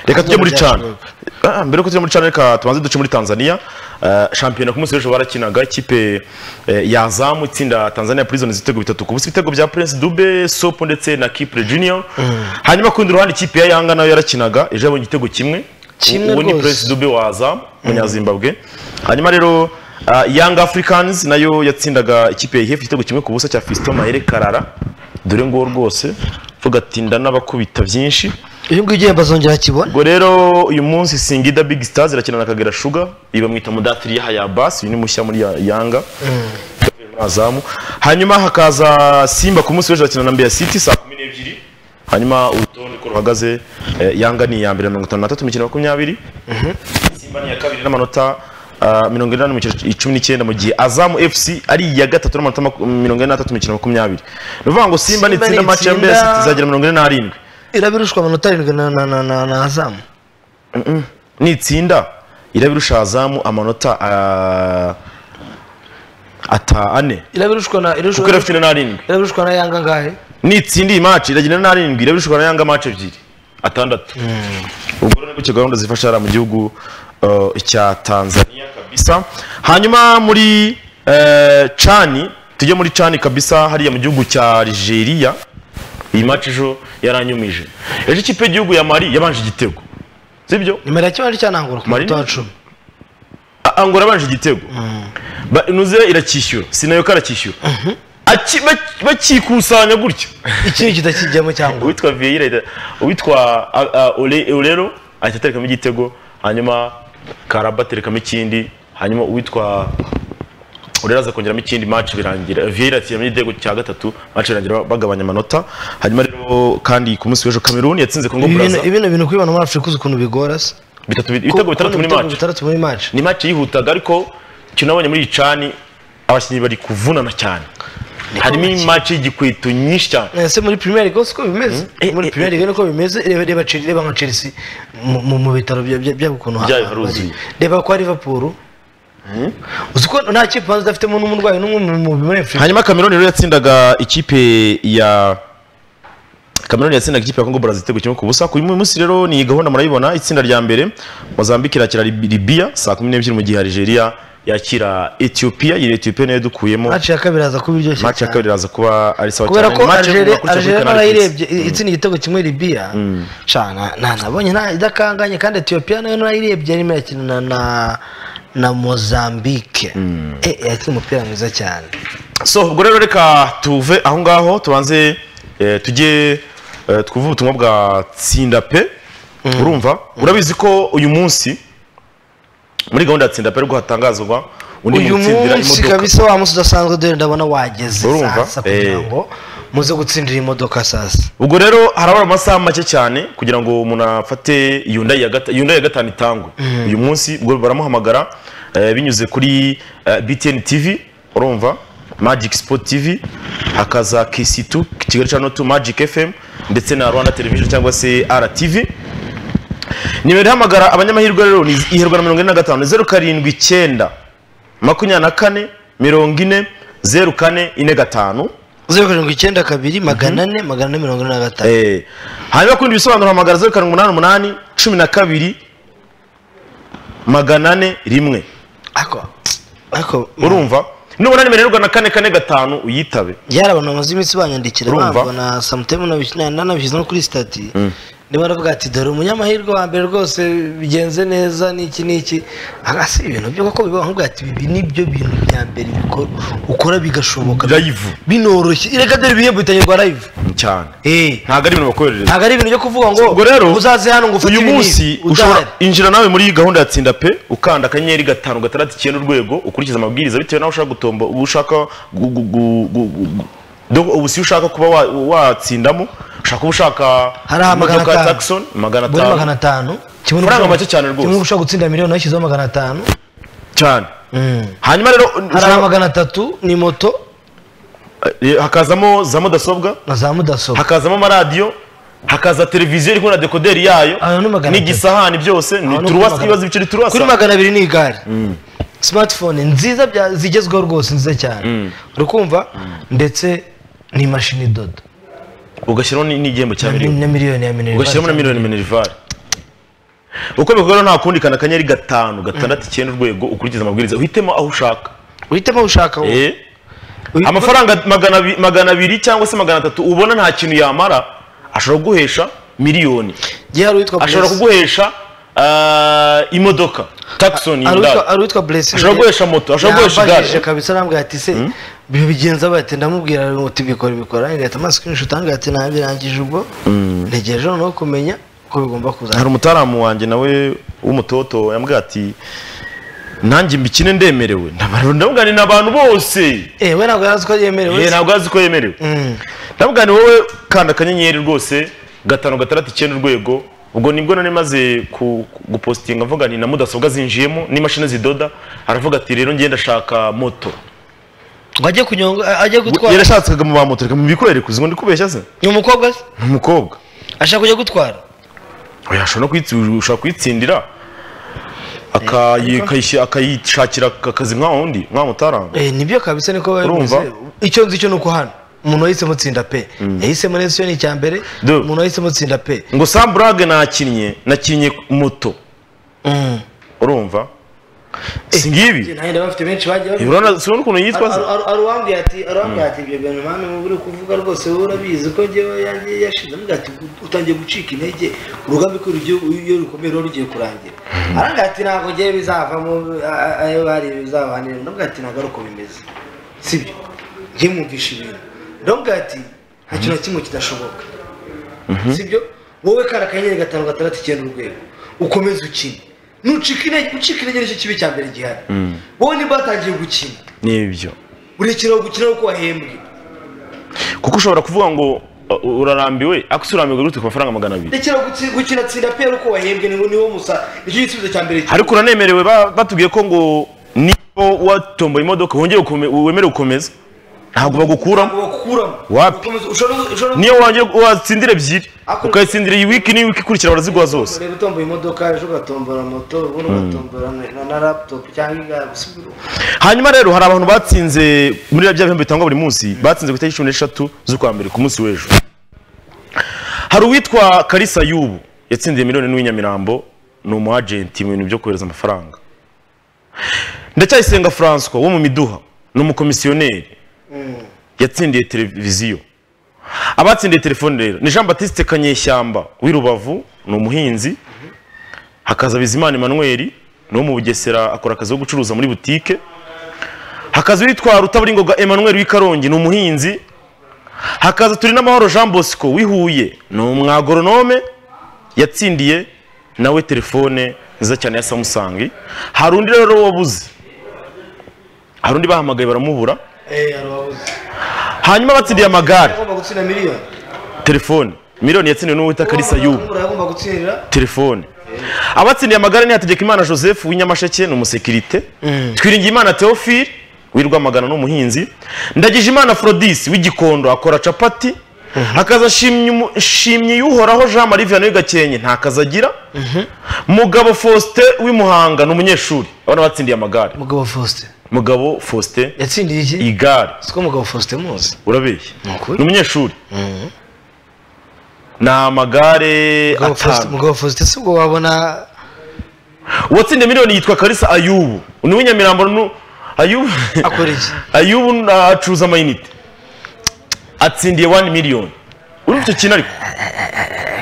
reka tujye Ntabwo muri cana byashoboka. Ah, mbere yuko tujya muri cana reka tubanze duce muri tanzania Ah, shampiyona ku munsi w'ejo barakinaga ikipe eh, yazamu itsinda tanzania prison ibitego bitatu ku busa ibitego bya prince dube sopo ndetse na kipre junior hanyuma ku rundi ruhande ikipe ya yanga nayo yarakinaga ejo yabonye igitego kimwe Kimwe uwo ni rwose. prince dube wazamu umunyazimbabwe hanyuma rero ah, Young Africans nayo yatsindaga ikipe ya IHF igitego kimwe ku busa cya Fiston Mahere Karara dore ngo rwose vuga ati n'abakubita byinshi uyu nguyu ugiye bazongera akibona ubwo rero uyu munsi Singida Big Stars irakina na Kagera Sugar iyi bamwita mudatiri ya Bas uyu ni mushya muri Ya- Yanga muri azamu hanyuma hakaza Simba ku munsi w'ejo irakina na Mbeya City saa kumi n'ebyiri hanyuma urutonde uko ruhagaze eh, Yanga ni iya mbere na mirongo itanu na tatu imikino makumyabiri Simba ni iya kabiri n'amanota ah, mirongo inani mu mikino icumi n'icyenda mu gihe Azamu FC ari iya gatatu n'amanota maku- mirongo ine n'atatu mu mikino makumyabiri ni ukuvuga ngo Simba Simba nitsinda nitsinda- match ya Mbeya City izagera mirongo ine n'arindwi irabirushwa amanota arindwi na na na na na azamu nitsinda irabirusha azamu amanota ah, ata ane irabirushwa na kuko irabirushwa irafite na arindwi irabirushwa na yanga ngahe nitsinda iyi match iragenda na arindwi irabirusha na yanga match ebyiri atandatu ubwo rero gutyo gahunda zifasha hariya mu gihugu uh, cya tanzania kabisa hanyuma muri eh, cani tujye muri cani kabisa hariya mu gihugu cya algeria iyi match ejo yaranyumije ejo ikipe y'igihugu ya mari yabanje igitego sibyo nimero ya kimwe cyanangura ku Marine? munota wa cumi angora abanje igitego Ba- nuze iracyishyura sinayoka aracyishyura Aki- bak- bakikusanya gutya ikindi kitakijyamo cyangwa uwitwa vieira ahita- uwitwa a- a- Ole- orero ahita aterekamo igitego hanyuma karaba aterekamo ikindi hanyuma uwitwa orero aza kongeramo ikindi match birangira vieira atsiramo igitego cya gatatu match birangira bagabanya amanota hanyuma rero kandi ku munsi w'ejo cameroon yatsinze congo Ibi bintu- brazza ibi ni ibintu kwibona muri afurika uzi ukuntu bigora se Bitatu- ibitego bitandatu muri match bitandatu muri match ni match yihutaga ariko icyo nabonye muri iyi cani abakinnyi bari kuvunana cyane harimo match y'igikweto nyinshi cyane ese muri premier league siko bimeze Eh, muri eh, premier league niko bimeze reba reba Chelsea reba nka Chelsea mu- mu mu bitaro bya- bya- byabo ukuntu Byayo ha- haruzuye. bari. reba kwa Liverpool uzi ko nta kipe banza idafitemo n'umurwayi n'umwe mu- mu muri Afrika hanyuma cameroon rero yatsindaga ikipe ya cameroon yatsindaga ikipe ya congo brazil igitego kimwe ku busa ku munsi rero ni gahunda murayibona itsinda rya mbere mozambique irakira Lib- libya saa kumi n'ebyiri mu gihe algeria yakira ethiopia iyi ethiopia nayo dukuyemo match ya kabiri haza kuba iryoshye match ya cyane. kabiri iraza kuba ari sawa kubera cyane ko Ni match Algeria ikurikira kuri Algeria Canal Plus. narayirebye itsinda igitego kimwe Libya cana nta nabonye nta idakanganye kandi Ethiopia nayo narayirebye arimo yakina na na na Mozambique eh yakina umupira mwiza cyane so ubwo rero reka tuve aho ngaho tubanze eh, tujye eh, twumve ubutumwa bwa tsinda pe urumva urabizi ko uyu munsi muri gahunda ya tsinda pe rwo hatangazwa undi uyu muntu utsindira munsi imodoka kabisa wa munsi udasanzwe dore ndabona wageze Urumva? sasa kugira Eh. ngo muze gutsindira imodoka sasa ubwo rero harabara amasaha make cyane kugira ngo umuntu afate yundayi ya gata- Hyundai ya gatanu itangwe uyu munsi ubwo baramuhamagara eh, binyuze kuri eh, btn tv urumva magic sport tv hakaza kc2 kigali channel 2 magic fm ndetse na rwanda television cyangwa se rtv nimero ihamagara abanyamahirwe rero ni iherwa na mirongo ine na gatanu zeru karindwi icyenda makumyabiri na kane mirongo ine zeru kane ine gatanu zeru karindwi icyenda kabiri magana ane magana ane mirongo ine na gatanu Eh, hanyuma kundi bisobanuro hamagara zeru karindwi umunani umunani cumi na kabiri magana ane rimwe ariko ariko urumva nubona nimero y'u rwanda kane kane gatanu uyitabe byari abantu bamaze iminsi banyandikira Urumva? bambona na samutemu nanabishyize no kuri sitati niba baravuga ati dore umunyamahirwe wa mbere rwose bigenze neza n'iki n'iki aha si ibintu byo kuko bibaho nkubwira ati ibi nibyo bintu bya mbere bikora ukora bigashoboka Live. binoroshye reka dore ibihembo bitangirwa live cyane Eh, ntabwo ari ibintu bakoherereza ntabwo ari ibintu byo kuvuga ngo ubwo rero uzaze hano ngo ufate uyu ibi n'ibi." munsi Udahari. ushobora injira nawe muri iyi gahunda ya tsinda pe ukanda akanyenyeri gatanu gatandatu icyenda urwego ukurikiza amabwiriza bitewe n'aho ushaka gutomba ubu ushaka gu- gu- gu- gu- gu- do- ubu si ushaka kuba wa- watsindamo ushaka uba ushaka hariho magana imodoka ya atanu Tucson, magana Buri magana atanu atanu kimwe Amafaranga n'ushaka- make cyane rwose. kimwe ushaka gutsinda miliyoni yashyizeho magana atanu cyane hanyuma rero hari ushaka- magana atatu ni moto eh, hakazamo za mudasobwa na za mudasobwa hakazamo amaradiyo hakaza televiziyo iriho na dekoderi yayo Aho ni magana atatu. n'igisahani byose ni Aho ni turuwasi magana- ibibazo biceri turuwasi kuri magana abiri ni igare smartphone nziza bya- zigezweho rwose nziza cyane uri kumva ndetse ni imashini idoda ugashyiraho ni- n'igihembo cya na miliyoni mil- na miliyoni ya miliyoni ugashyiramo na miliyoni minerivare uko bikorwa nta kundi kana akanyenyeri gatanu gatandatu icyenda urwego ukurikiza amabwiriza uhitemo aho ushaka uhitemo ushaka wowe. Eh, Uhitemo- amafaranga magana abi- magana abiri cyangwa se magana atatu ubona nta kintu yamara ashobora kuguhesha miliyoni Gihe hari uwitwa ashobora Blessing. kuguhesha ah, imodoka takisoni Hari yundari uwitwa- hari uwitwa blessing Ashobora guhesha moto, ashobora guhesha igare. Yambajije kabisa arambwira ati se bibigenza bate ndamubwira uti bikora bikora ngahita amaso kenshi utanga ati nabirangije ubwo ntegereje noneho kumenya ko bigomba kuza hari umutaramu wanjye nawe w'umutoto yambwiye ati nanjye mbikine ndemerewe ndabona ni abantu bose Eh, we ntabwo yarazi ko yemerewe Eh, ntabwo azi ko yemerewe ndavuga ni wowe kanda akanyenyeri rwose gatanu gatandatu icyenda urwego ubwo nibwo nari maze ku- ku- gupositinga mvuga ni na mudasobwa zinjiyemo n'imashini zidoda aravuga ati rero ngenda ashaka moto ngo ajye kunyonga ajye gutwara yarashatsaga mu ba moto reka mubikwereke uzi ngo ndi kubeshya se ni umukobwa se ni umukobwa ashaka kujya gutwara oya ashobora no kwitsi- ushobora kuyitsindira akayi- akayishy- akayishakira akazi nka wundi nka mutaranga Eh, nibyo kabisa niko Urumva? babivuze icyo nzi cyo ni uko hano umuntu wahisemo tsinda pe yahisemo neza icyo ni icya mbere Do. umuntu wahisemo tsinda pe ngo samburage nakinnye nakinnye moto urumva si ngibi nahenda bafite benshi bagiye babivuga. urabona si ukuntu yitwa se aruwambwiye ati aruwambwiye ati ibyo bintu mwana uba uri kuvuga rwose wowe urabizi ko njyewe yanjye yashize avuga ati utangiye gucika intege urugamba ko rugiye- iyo rukomeye ruba rugiye kurangira arangaye ati ntabwo ngewe bizavamo a- a- ayo bari bizabanira ndavuga ati ntabwo ari uko bimeze sibyo njye mwumvisha ibintu ndavuga ati nta kintu na kimwe kidashoboka sibyo wowe kari akanyenyeri gatanu gatandatu icyenda urwego ukomeze ukine nucika intege ucika intege nicyo kibi cya mbere gihari wowe niba watangiye gukina ni ibyo urekera gukina kuko wahembwe kuko ushobora kuvuga ngo uh, urarambiwe akose urambirwa gute ku mafaranga magana abiri rekera guki- gukina tsinda pe uko wahembwe ni niwo musa nicyo gisubizo cya mbere ariko uranemerewe ba- batubwiye ko ngo niba watomboye imodoka wongere ukome- wemerewe gukomeza ntabwo bagukuramo bakuramo Wapi? niyo wajya watsindira ebyiri Ako- ukayitsindira iyi wiki n'iyi wiki ikurikira baraziguha zose ureba utomboye imodoka ejo ugatombora moto ubundi ugatombora na- na laputopu cyangwa igare gusa ibiro. hanyuma rero hari abantu batsinze muri bya bihembo bitangwa buri munsi batsinze ku itariki cumi n'eshatu z'ukwa mbere ku munsi w'ejo hari uwitwa karisa y'ubu yatsindiye miliyoni n'uw'inyamirambo ni umu agenti mu bintu byo kohereza amafaranga ndacyayisenga francois wo mu miduha ni umukomisiyoneri yatsindiye televiziyo abatsindiye telefone rero ni jean batiste kanyeshyamba w'i rubavu ni umuhinzi hakaza bizimana emmanuel ni wo mu bugesera akora akazi ko gucuruza muri butike hakaza uwitwa rutaburingoga emmanuel w'i karongi ni umuhinzi hakaza turi n'amahoro jean bosco w'i huye ni umwagoronome yatsindiye nawe telefone nziza cyane ya samusangi hari undi rero wabuze hari undi bahamagaye baramubura Eh, hari uwabuze. hanyuma batsindiye amagare yagomba gutsinda miliyoni telefone miliyoni yatsindiwe n'uwita karisa yubu Uwamagara yagomba gutsindira telefone abatsindiye amagare ni hategekimana joseph w'inyamasheke ni umusekirite twiringiye imana theophile w'irwamagana ni umuhinzi ndagije imana afrodis w'igikondo akora capati hakaza Shimyi Umu- shimyi y'uhoraho jean marie vianney gakenke nta kazi agira mugabo faustin w'imuhanga ni umunyeshuri abana batsindiye amagare mugabo faustin mugabo faustin yatsindiye iki igare siko mugabo faustin muzi urabeshya ukuri. ni umunyeshuri ni amagare Mugabo Faustin- atanu mugabo faustin si ubwo wabona uwatsindiye miliyoni yitwa karisa ayubu ni uw'inyamirambo nu- ayubu akora iki ayubu ni- acuruza amayinite atsindiye wani miliyoni urumva icyo kintu ariko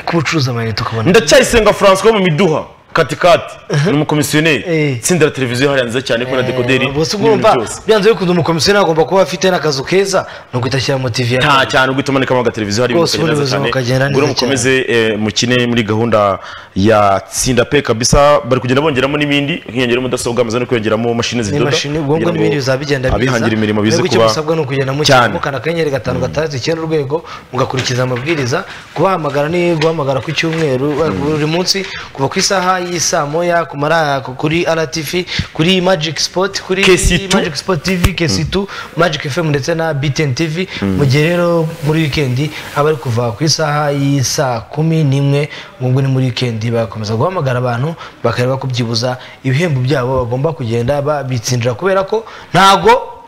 kuba ucuruza amayinite ukabona ndacyayisenga francois wo mu miduha katikati ni umukomisiyoneri Eh. itsinda la televiziyo hariya nziza cyane ko na dekoderi gusa n'ibintu ugomba byose. byanze bikunze umukomisiyoneri agomba kuba afite n'akazu keza ni uguhita ashyiramo tivi ya nta cyane ubwo utumanikamo agateleviziyo hari Rwose ibintu ubuyobozi bukagenda neza ngo cyane. mukomeze eh, mukine muri gahunda ya tsinda pe kabisa bari kugenda bongeramo n'ibindi nkiyongera mudasobwa amaze no kwiyongeramo mashini zidoda imashini ubwonko kugira ngo n'ibindi bizabigenda abihangira imirimo bize biza icyo kuba musabwa ni ukugenda cyane. mukana akanyenyeri gatanu gatandatu icyenda urwego mugakurikiza amabwiriza kubahamagara ni guhamagara ku cyumweru eh, buri munsi kuva ku isaha y'isaa moya ku mara- ku- kuri rtv kuri magic sport kuri KC2. magic sport tv kc2 magic fm ndetse na btn tv mu gihe rero muri wikendi aba ari kuva ku isaha y'isaa kumi n'imwe ubwo ni muri wikendi bagakomeza guhamagara abantu bakareba ko byibuza ibihembo byabo bagomba kugenda babitsindira kubera ko ntago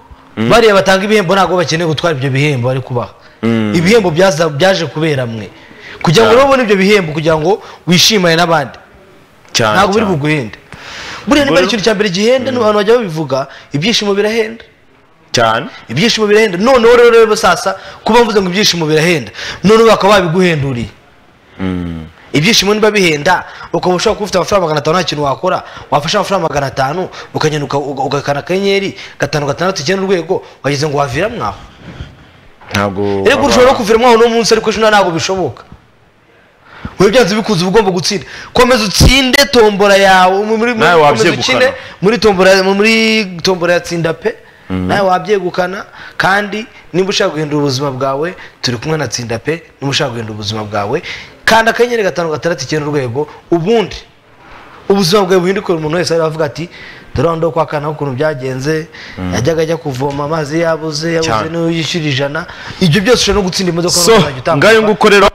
bariya batanga ibihembo ntabwo bakeneye gutwara ibyo bihembo bari kubaha ibihembo byaza- byaje kubera mwe kugira ngo rero ubone ibyo bihembo kugira ngo wishimane n'abandi cyane ntabwo biri cyane. buguhenda buriya niba ari ikintu cya mbere gihenda n'abantu bajya babivuga ibyishimo birahenda cyane ibyishimo birahenda noneho rero rero sasa kuba mvuze ngo ibyishimo birahenda noneho bakaba babiguhenduriye ibyishimo niba bihenda ukaba ushobora kuba ufite amafaranga magana atanu nta kintu wakora wafashe amafaranga magana atanu ukagenda uka- uga- ugakana akanyenyeri gatanu gatandatu icyenda urwego wageze ngo waviramo aho ntabwo rero ushobora no kuviramo aho uno munsi ariko ejo ntabwo bishoboka wowe byanze bikunze uba ugomba gutsinda komeza utsinde tombora yawe muri- muri- Nawe komeza wabyegukana. ukine muri tombora muri tombora ya tsinda pe nawe wabyegukana kandi niba ushaka guhindura ubuzima bwawe turi kumwe na tsinda pe niba ushaka guhindura ubuzima bwawe kanda akanyenyeri gatanu gatandatu icyenda urwego ubundi ubuzima bwawe buhindukira umuntu wese ariho avuga ati dore aho ndo kwa kana ukuntu byagenze yajyaga ajya kuvoma amazi yabuze yabuze Cyane. niyo yishyura ijana ibyo byose ushobora no gutsinda imodoka so n'uzajya utambuka. ngayo nguko rero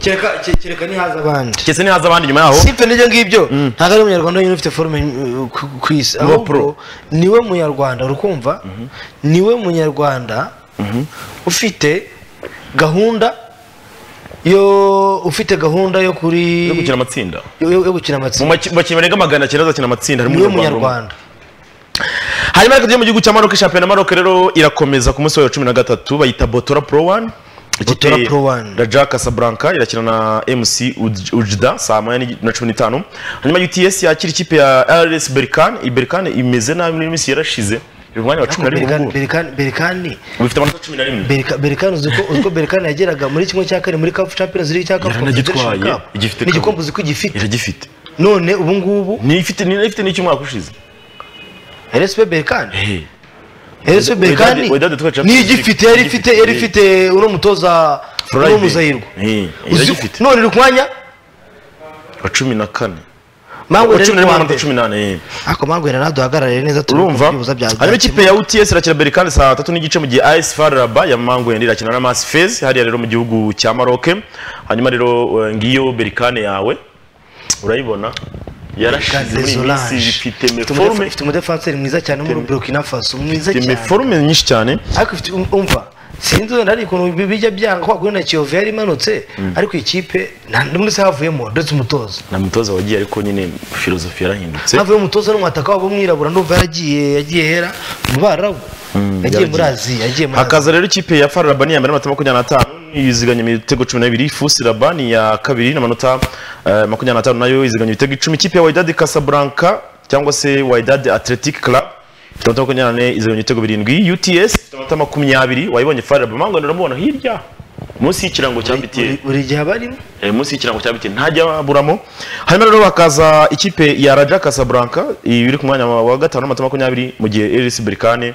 kereka ke- kereka nihaza abandi kese ntihaza abandi nyuma yaho sipe n'ibyo ngibyo ntabwo ari umunyarwanda wenyine ufite forume uh, ku ku isi Ni uwa ahubwo pro. niwe munyarwanda urukumva niwe munyarwanda ufite gahunda yo ufite gahunda yo kuri yo gukina amatsinda yo- yo- yo gukina mu amatsinda maki- bakinnyi barenga magana cyenda azakina amatsinda harimo niwe umunyarwanda umwe. munyarwanda hanyuma ariko tujye mu gihugu cya Maroc shampiyona Maroc rero irakomeza ku munsi wa cumi na gatatu bayita Botora Pro One Botora Ikipe Pro One. Raja Casablanca irakina na MC Uj- Ujda saa moya ni- na cumi n'itanu hanyuma UTS yakira ikipe ya RS Berkane iyi Berkane imeze nabi muri iyi minsi yarashize iri mu mwanya wa cumi na rimwe Berkane- ngubu. Berkane- berikani bifite amanota cumi na rimwe Berika- berikani uzi ko uzi ko berikani yageraga muri kimwe cya kane muri kapu champions league cya kapu Yaranagitwaye, igifite kabiri. n'igikombe uzi ko gifite iragifite none ubu ngubu ni ifite ni ifite n'icy'umwaka ushize RSB berikani Eh, Ese Bekani Wedade- Wedade twari Champions ni League. igifite yari ifite yari ifite uno mutoza Floride. uno muzahirwa Eh, iragifite. none iri ku mwanya wa cumi na kane mangu wa yari cumi na rimwe ku wa amanota mbere cumi n'ane eh. ariko mangu yari naduhagarariye neza turi urumva kubyibuza bya harimo ikipe ya uts irakina berikani saa tatu n'igice mu gihe as faraba ya mango yandi irakina na masi fez hariya rero mu gihugu cya maroke hanyuma rero eh, ngiyo berikane yawe urayibona yarashize muri iyi minsi ifite meforume ifite umudefanseri mwiza cyane wo muri burkina faso mwiza ifite cyane meforume nyinshi cyane ariko ifite um- umva sinzi wenda hari ukuntu bi- bijya byanga kwa kuri na kiyovu yari imanutse ariko ikipe nta n'umwe se havuyemo ndetse umutoza na mutoza wagiye ariko nyine filozofi yarahindutse havuye umutoza n'umwataka wabo w'umwirabura ndumva yaragiye yagiye hera mu barabu yagiye muri aziya yagiye muri aziya hakaza rero ikipe ya faraba ni iya mbere n'amanota makumyabiri n'atanu yiziganya ibitego cumi n'abiri fusi raba ni iya kabiri n'amanota eh, makumyabiri n'atanu nayo yiziganya ibitego icumi ikipe ya waidadi casablanca cyangwa se waidadi athletic club ifite amanota makumyabiri n'ane iziganya ibitego birindwi uts ifite amanota makumyabiri wayibonye faraba mango uramubona hirya munsi y'ikirango cya btn Buri- buri gihe abarimo Eh, munsi y'ikirango cya bitini ntajya aburamo hanyuma rero hakaza ikipe ya raja casablanca iri ku mwanya wa gatanu n'amanota makumyabiri mu gihe eris berikane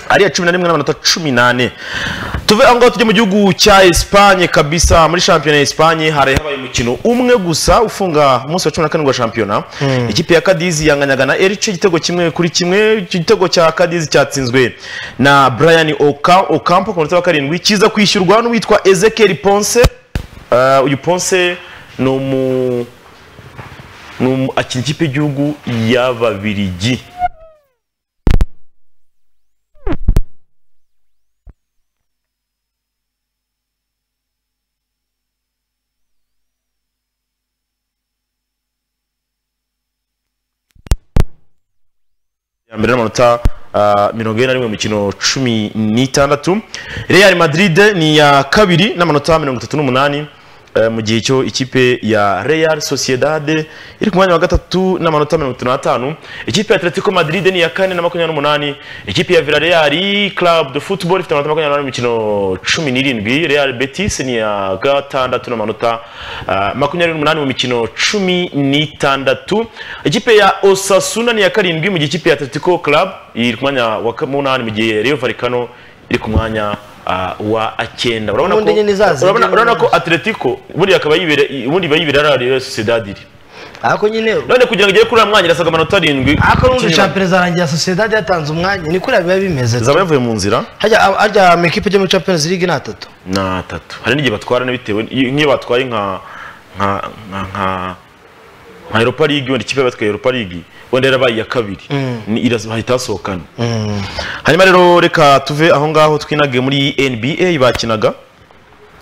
ari iya cumi na rimwe n'amanota cumi n'ane tuve aho ngaho tujye mu gihugu cya esipanye kabisa muri shampiyona ya esipanye hari habaye umukino umwe gusa ufunga umunsi wa cumi na karindwi wa shampiyona ikipe ya kadizi yanganyaga na erice igitego kimwe kuri kimwe icyo gitego cya kadizi cyatsinzwe na brian Oka- okampo ku munota wa karindwi kiza kwishyurwa n'uwitwa ezekiel ponce Uh, uyu ponse ni umu Ni- akina ikipe y'igihugu y'ababirigi ya mbere n'amanota ah, mirongo ine na rimwe mu mikino cumi n'itandatu real madrid ni iya kabiri n'amanota mirongo itatu n'umunani eh, mu gihe cyo ikipe ya real sociedad iri ku mwanya wa gatatu n'amanota mirongo itatu n'atanu ikipe ya atletico madrid ni iya kane na makumyabiri n'umunani ikipe ya villarreal club de football ifite amanota makumyabiri n'umunani mu mikino cumi n'irindwi real betis ni iya gatandatu n'amanota ah, makumyabiri n'umunani mu mikino cumi n'itandatu ikipe ya osasuna ni iya karindwi mu gihe ikipe ya atletico club iri ku mwanya wa ka- munani mu gihe reyo valikano iri ku mwanya ah, wa cyenda urabona Ubundi nyine izaza. ko urabona- urabona ko atletico ubundi akaba yibere ubundi iba yibera reyo sociedad iri ariko nyine none kugira ngo igere kuri uriya mwanya irasabwa amanota arindwi ariko n'ubundi Ikinyuma. champions zarangira sosiyete yatanze umwanya ni kuriya biba bimeze zaba yavuye mu nzira harya harya amakipe yo muri champions league ni atatu ni atatu hari n'igihe batwara na bitewe n'i- nk'iyo batwaye nka nka nka nka nka europa league wenda ikipe batwaye europa league wenda yarabaye iya kabiri Ni- iras- hahita hasohokana hanyuma rero reka tuve aho ngaho twinage muri nba bakinaga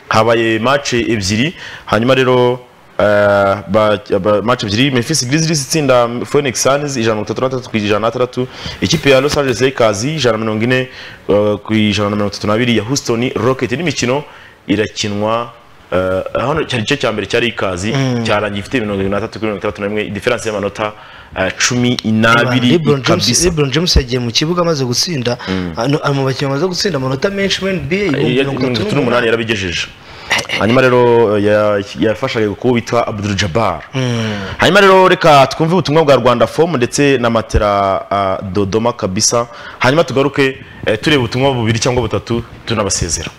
habaye match ebyiri hanyuma rero eh, ba- ba- match ebyiri Memphis Grizzlies itsinda Phoenix Suns ijana na mirongo itatu na gatatu ku ijana na gatandatu ikipe ya Los Angeles Lakers ijana na mirongo ine eh, ku ijana na mirongo itatu n'abiri ya Houston Rocket n'imikino irakinwa eh, hano cyari igice cya mbere cyari ikazi cyarangiye ifite mirongo irindwi n'atatu kuri mirongo itandatu na rimwe diferanse y'amanota eh, cumi n'abiri LeBron James- kabisa LeBron James yagiye mu kibuga amaze gutsinda ano- ari mu bakinnyi bamaze gutsinda amanota menshi muri NBA Ya- ibihumbi mirongo mirongo itatu n'umunani yarabigejeje hanyuma rero ya- yafashaga kuwo witwa abdul jabbar hanyuma rero reka twumve ubutumwa bwa rwanda fomu ndetse na matera ah, dodoma kabisa hanyuma tugaruke eh, tureba ubutumwa bubiri cyangwa butatu tunabasezera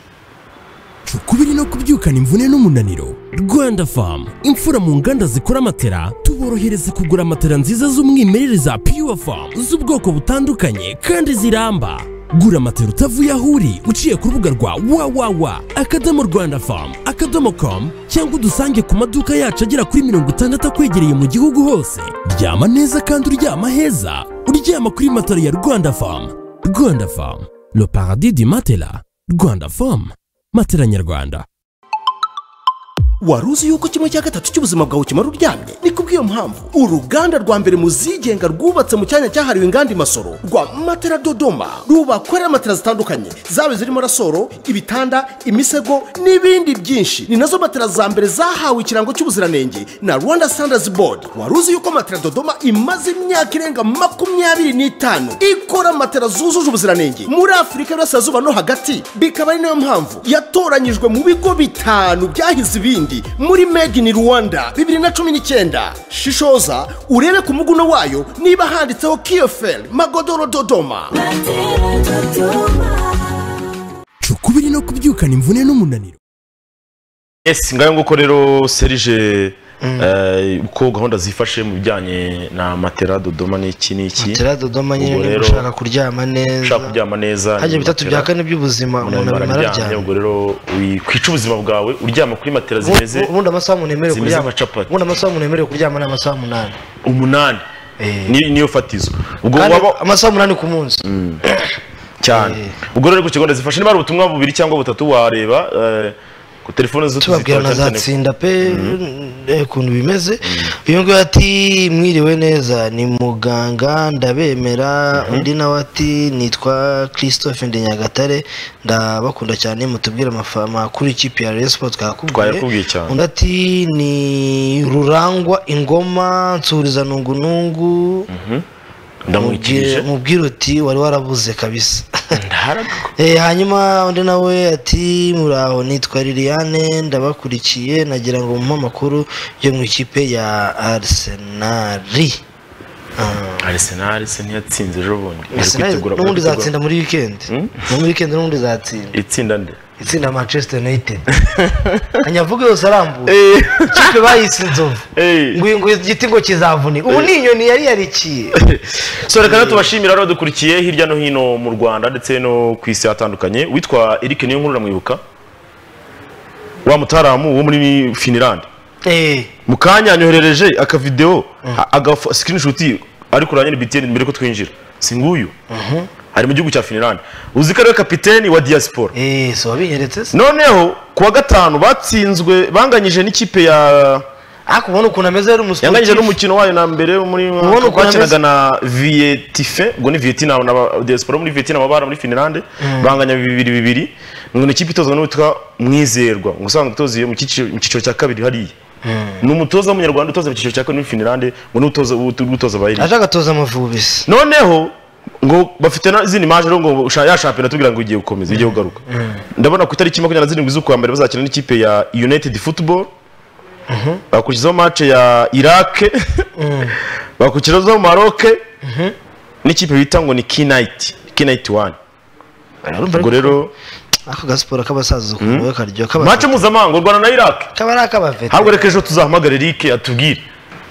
ukubiri no kubyukana imvune n'umunaniro rwanda famu imfura mu nganda zikora matera tuborohereza kugura matera nziza z'umwimerere za pure famu z'ubwoko butandukanye kandi ziramba gura matera utavuye aho uri uciye ku rubuga rwa wawawa akadomo rwanda famu akadomo komu cyangwa udusange ku maduka yacu agera kuri mirongo itandatu akwegereye mu gihugu hose ryama neza kandi uryama heza uryama kuri matera ya rwanda famu rwanda famu le paradis du matela rwanda famu matela nyarwanda wari uzi yuko kimwe cya gatatu cy'ubuzima bwawe ukimara uryamye ni kubw'iyo mpamvu uruganda rwa mbere mu zigenga rwubatse mu cyanya cyahariwe inganda imasoro rwa matera dodoma rubakorera matera zitandukanye zaba zirimo rasoro ibitanda imisego n'ibindi byinshi ni nazo matera za mbere zahawe ikirango cy'ubuziranenge na rwanda standards board wari uzi yuko matera dodoma imaze imyaka irenga makumyabiri n'itanu ikora matera zujuje ubuziranenge muri afurika y'uburasirazuba no hagati bikaba ari nayo mpamvu yatoranyijwe mu bigo bitanu byahize ibindi muri made in rwanda bibiri na cumi n'icyenda shishoza urebe ku muguno wayo niba handitseho kiyoferi magodoro dodoma ukubiri no kubyukana imvune n'umunaniro yes ngayo nguko rero serije eh, uko gahunda zifashe mu bijyanye na matera dodoma n'iki n'iki Matera Dodoma nyine Ubwo niba rero, ushaka kuryama ushaka neza kuryama neza harya ni bitatu matera. bya kane by'ubuzima umuntu abimara araryamye aryamye ubwo rero wikwica ubuzima bwawe uryama kuri matera zimeze Ubu- ubundi amasaha umuntu yemerewe zimeze kuryama nka capati. ubundi amasaha umuntu yemerewe kuryama ni amasaha umunani umunani Eh. Ni- niyo fatizo ubwo kandi waba amasaha umunani ku munsi cyane Eh. ubwo rero ku kigo ndazifashe niba hari ubutumwa bubiri cyangwa butatu wareba eh, ku telefone zo tubabwira na za tsinda pe eh, ukuntu bimeze uyu nguyu ati mwiriwe neza ni muganga ndabemera undi nawe ati nitwa christophe ndi nyagatare ndabakunda cyane mutubwire amafa- amakuru y'ikipe ya reyo siporo Twayakubwiye twakakubwiye cyane. undi ati ni rurangwa ingoma nsuriza nungunungu ndamwikirije mubwire uti wari warabuze kabisa Ndaharaga. Eh, hanyuma undi nawe ati muraho nitwa liliane ndabakurikiye nagira ngo mumpe amakuru yo mu ikipe ya arisenali Arsenal se ntiyatsinze ejo bundi Iri arisenali kwitegura- n'ubundi iri kwitegura- izatsinda muri wikendi no muri wikendi n'ubundi izatsinda itsinda nde itsinda manchester united anyavuga yose arambuye ikipe bayise inzovu Eh. ngo uyu- ngo igiti ngo kizavunika ubu ni inyoni yari yarikiye so reka rero tubashimira rero dukurikiye hirya no hino mu rwanda ndetse no ku isi hatandukanye witwa eric niyo nkuru uramwibuka wa mutaramu wo muri finirande eee mu kanya anyoherereje akavidewo aga screenshot ari kuranya na BTN mbere ko twinjira si nguyu ari mu gihugu cya Finland uzi ko ari we kapiteni wa diaspora eee si wabinyeretse se noneho ku wa gatanu batsinzwe banganyije n'ikipe ya ariko ubona ukuntu ameze yari umusiporutifu yanganyije n'umukino wayo na mbere muri Ubona ukuntu bakinaga ameze? na Vietife ubwo ni Vietnam na ba- diaspora muri Vietnam abara muri Finland banganya bibiri bibiri ngo ni ikipe itozwa n'uwitwa Mwizerwa ngo usanzwe utoziye mu cyiciro mu cyiciro cya kabiri hariya ni umutoza w'umunyarwanda utoza mu cyiciro cya kabiri muri Finland ngo ni utoza utoza abayiri aje agatoza amavubi se noneho ngo bafite na- izindi maje rero ngo sha- ya shampiyona tubwira ngo igiye gukomeza igiye kugaruka ndabona ku itariki makumyabiri na zirindwi z'ukwa mbere bazakina n'ikipe ya united football bakurikizaho mace ya irake bakurikizaho maroke n'ikipe bita ngo ni kinayiti kinayiti wani ubwo rero ako gasiporo k'abasaza ukuntu karyoha kaba mace mpuzamahanga u rwanda na irake kaba ari ak'abavete ahubwo reka ejo tuzahamagare rike atubwire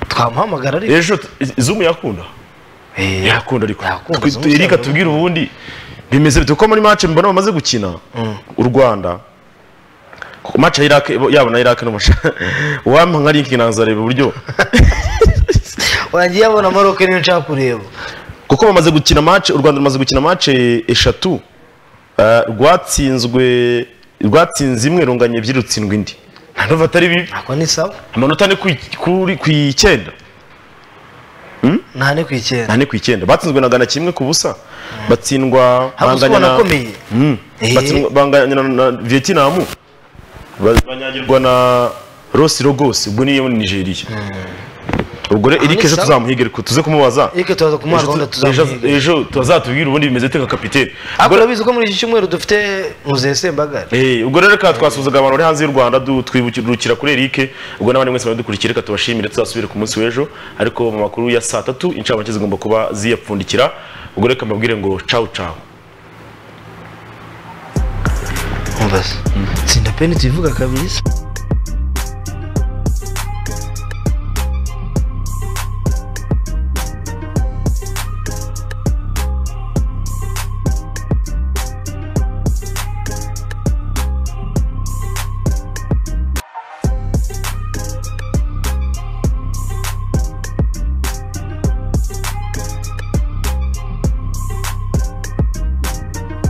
twamuhamagara ariko ejo tu- zumu yakunda Eee, yakunda ariko yakunda, Twi- zo twi- reka mucyaro. tubwire ubundi bimeze bite kuko muri match mbona bamaze gukina u rwanda ku match ya Iraq yabo na Iraq n'umusha wampa nka link nanzareba uburyo wangiye abona maroke niyo nshaka kureba kuko bamaze gukina match u rwanda rumaze gukina match eshatu Eh, rwatsinzwe rwatsinze imwe runganya ebyiri rutsindwa indi ntabwo atari bibi ntabwo ni sawa amanota ni ku kuri- ku icyenda nta ni ku icyenda nta ni ku icyenda batsinzwe na gana kimwe ku busa batsindwa Haba uzi ko banganya na- wanakomeye Mm. Eh. Batsindwa- banganya na- na vietnam ba- banyagirwa na rosi rogos ubwo niyo ni nigeria ubwo rero erike ni ejo sawa. tuzamuhiga ariko tuze kumubaza Eric tuzaza kumuha Ejo tu- gahunda tuzamuhiga. ejo- ejo tuzatubwira ubundi bimeze teka kapitene ariko urabizi ko muri iki cyumweru dufite muzehe sembagare Eh, ubwo rero reka twasuhuzaga abantu bari hanze y'u rwanda du- twibukira kuri erike ubwo n'abandi mwese badukurikira reka tubashimire tuzasubire ku munsi w'ejo ariko mu makuru ya saa tatu inshamake zigomba kuba ziyapfundikira ubwo reka mbabwire ngo cawu cawu umva se tsinda peni tuyivuga kabiri se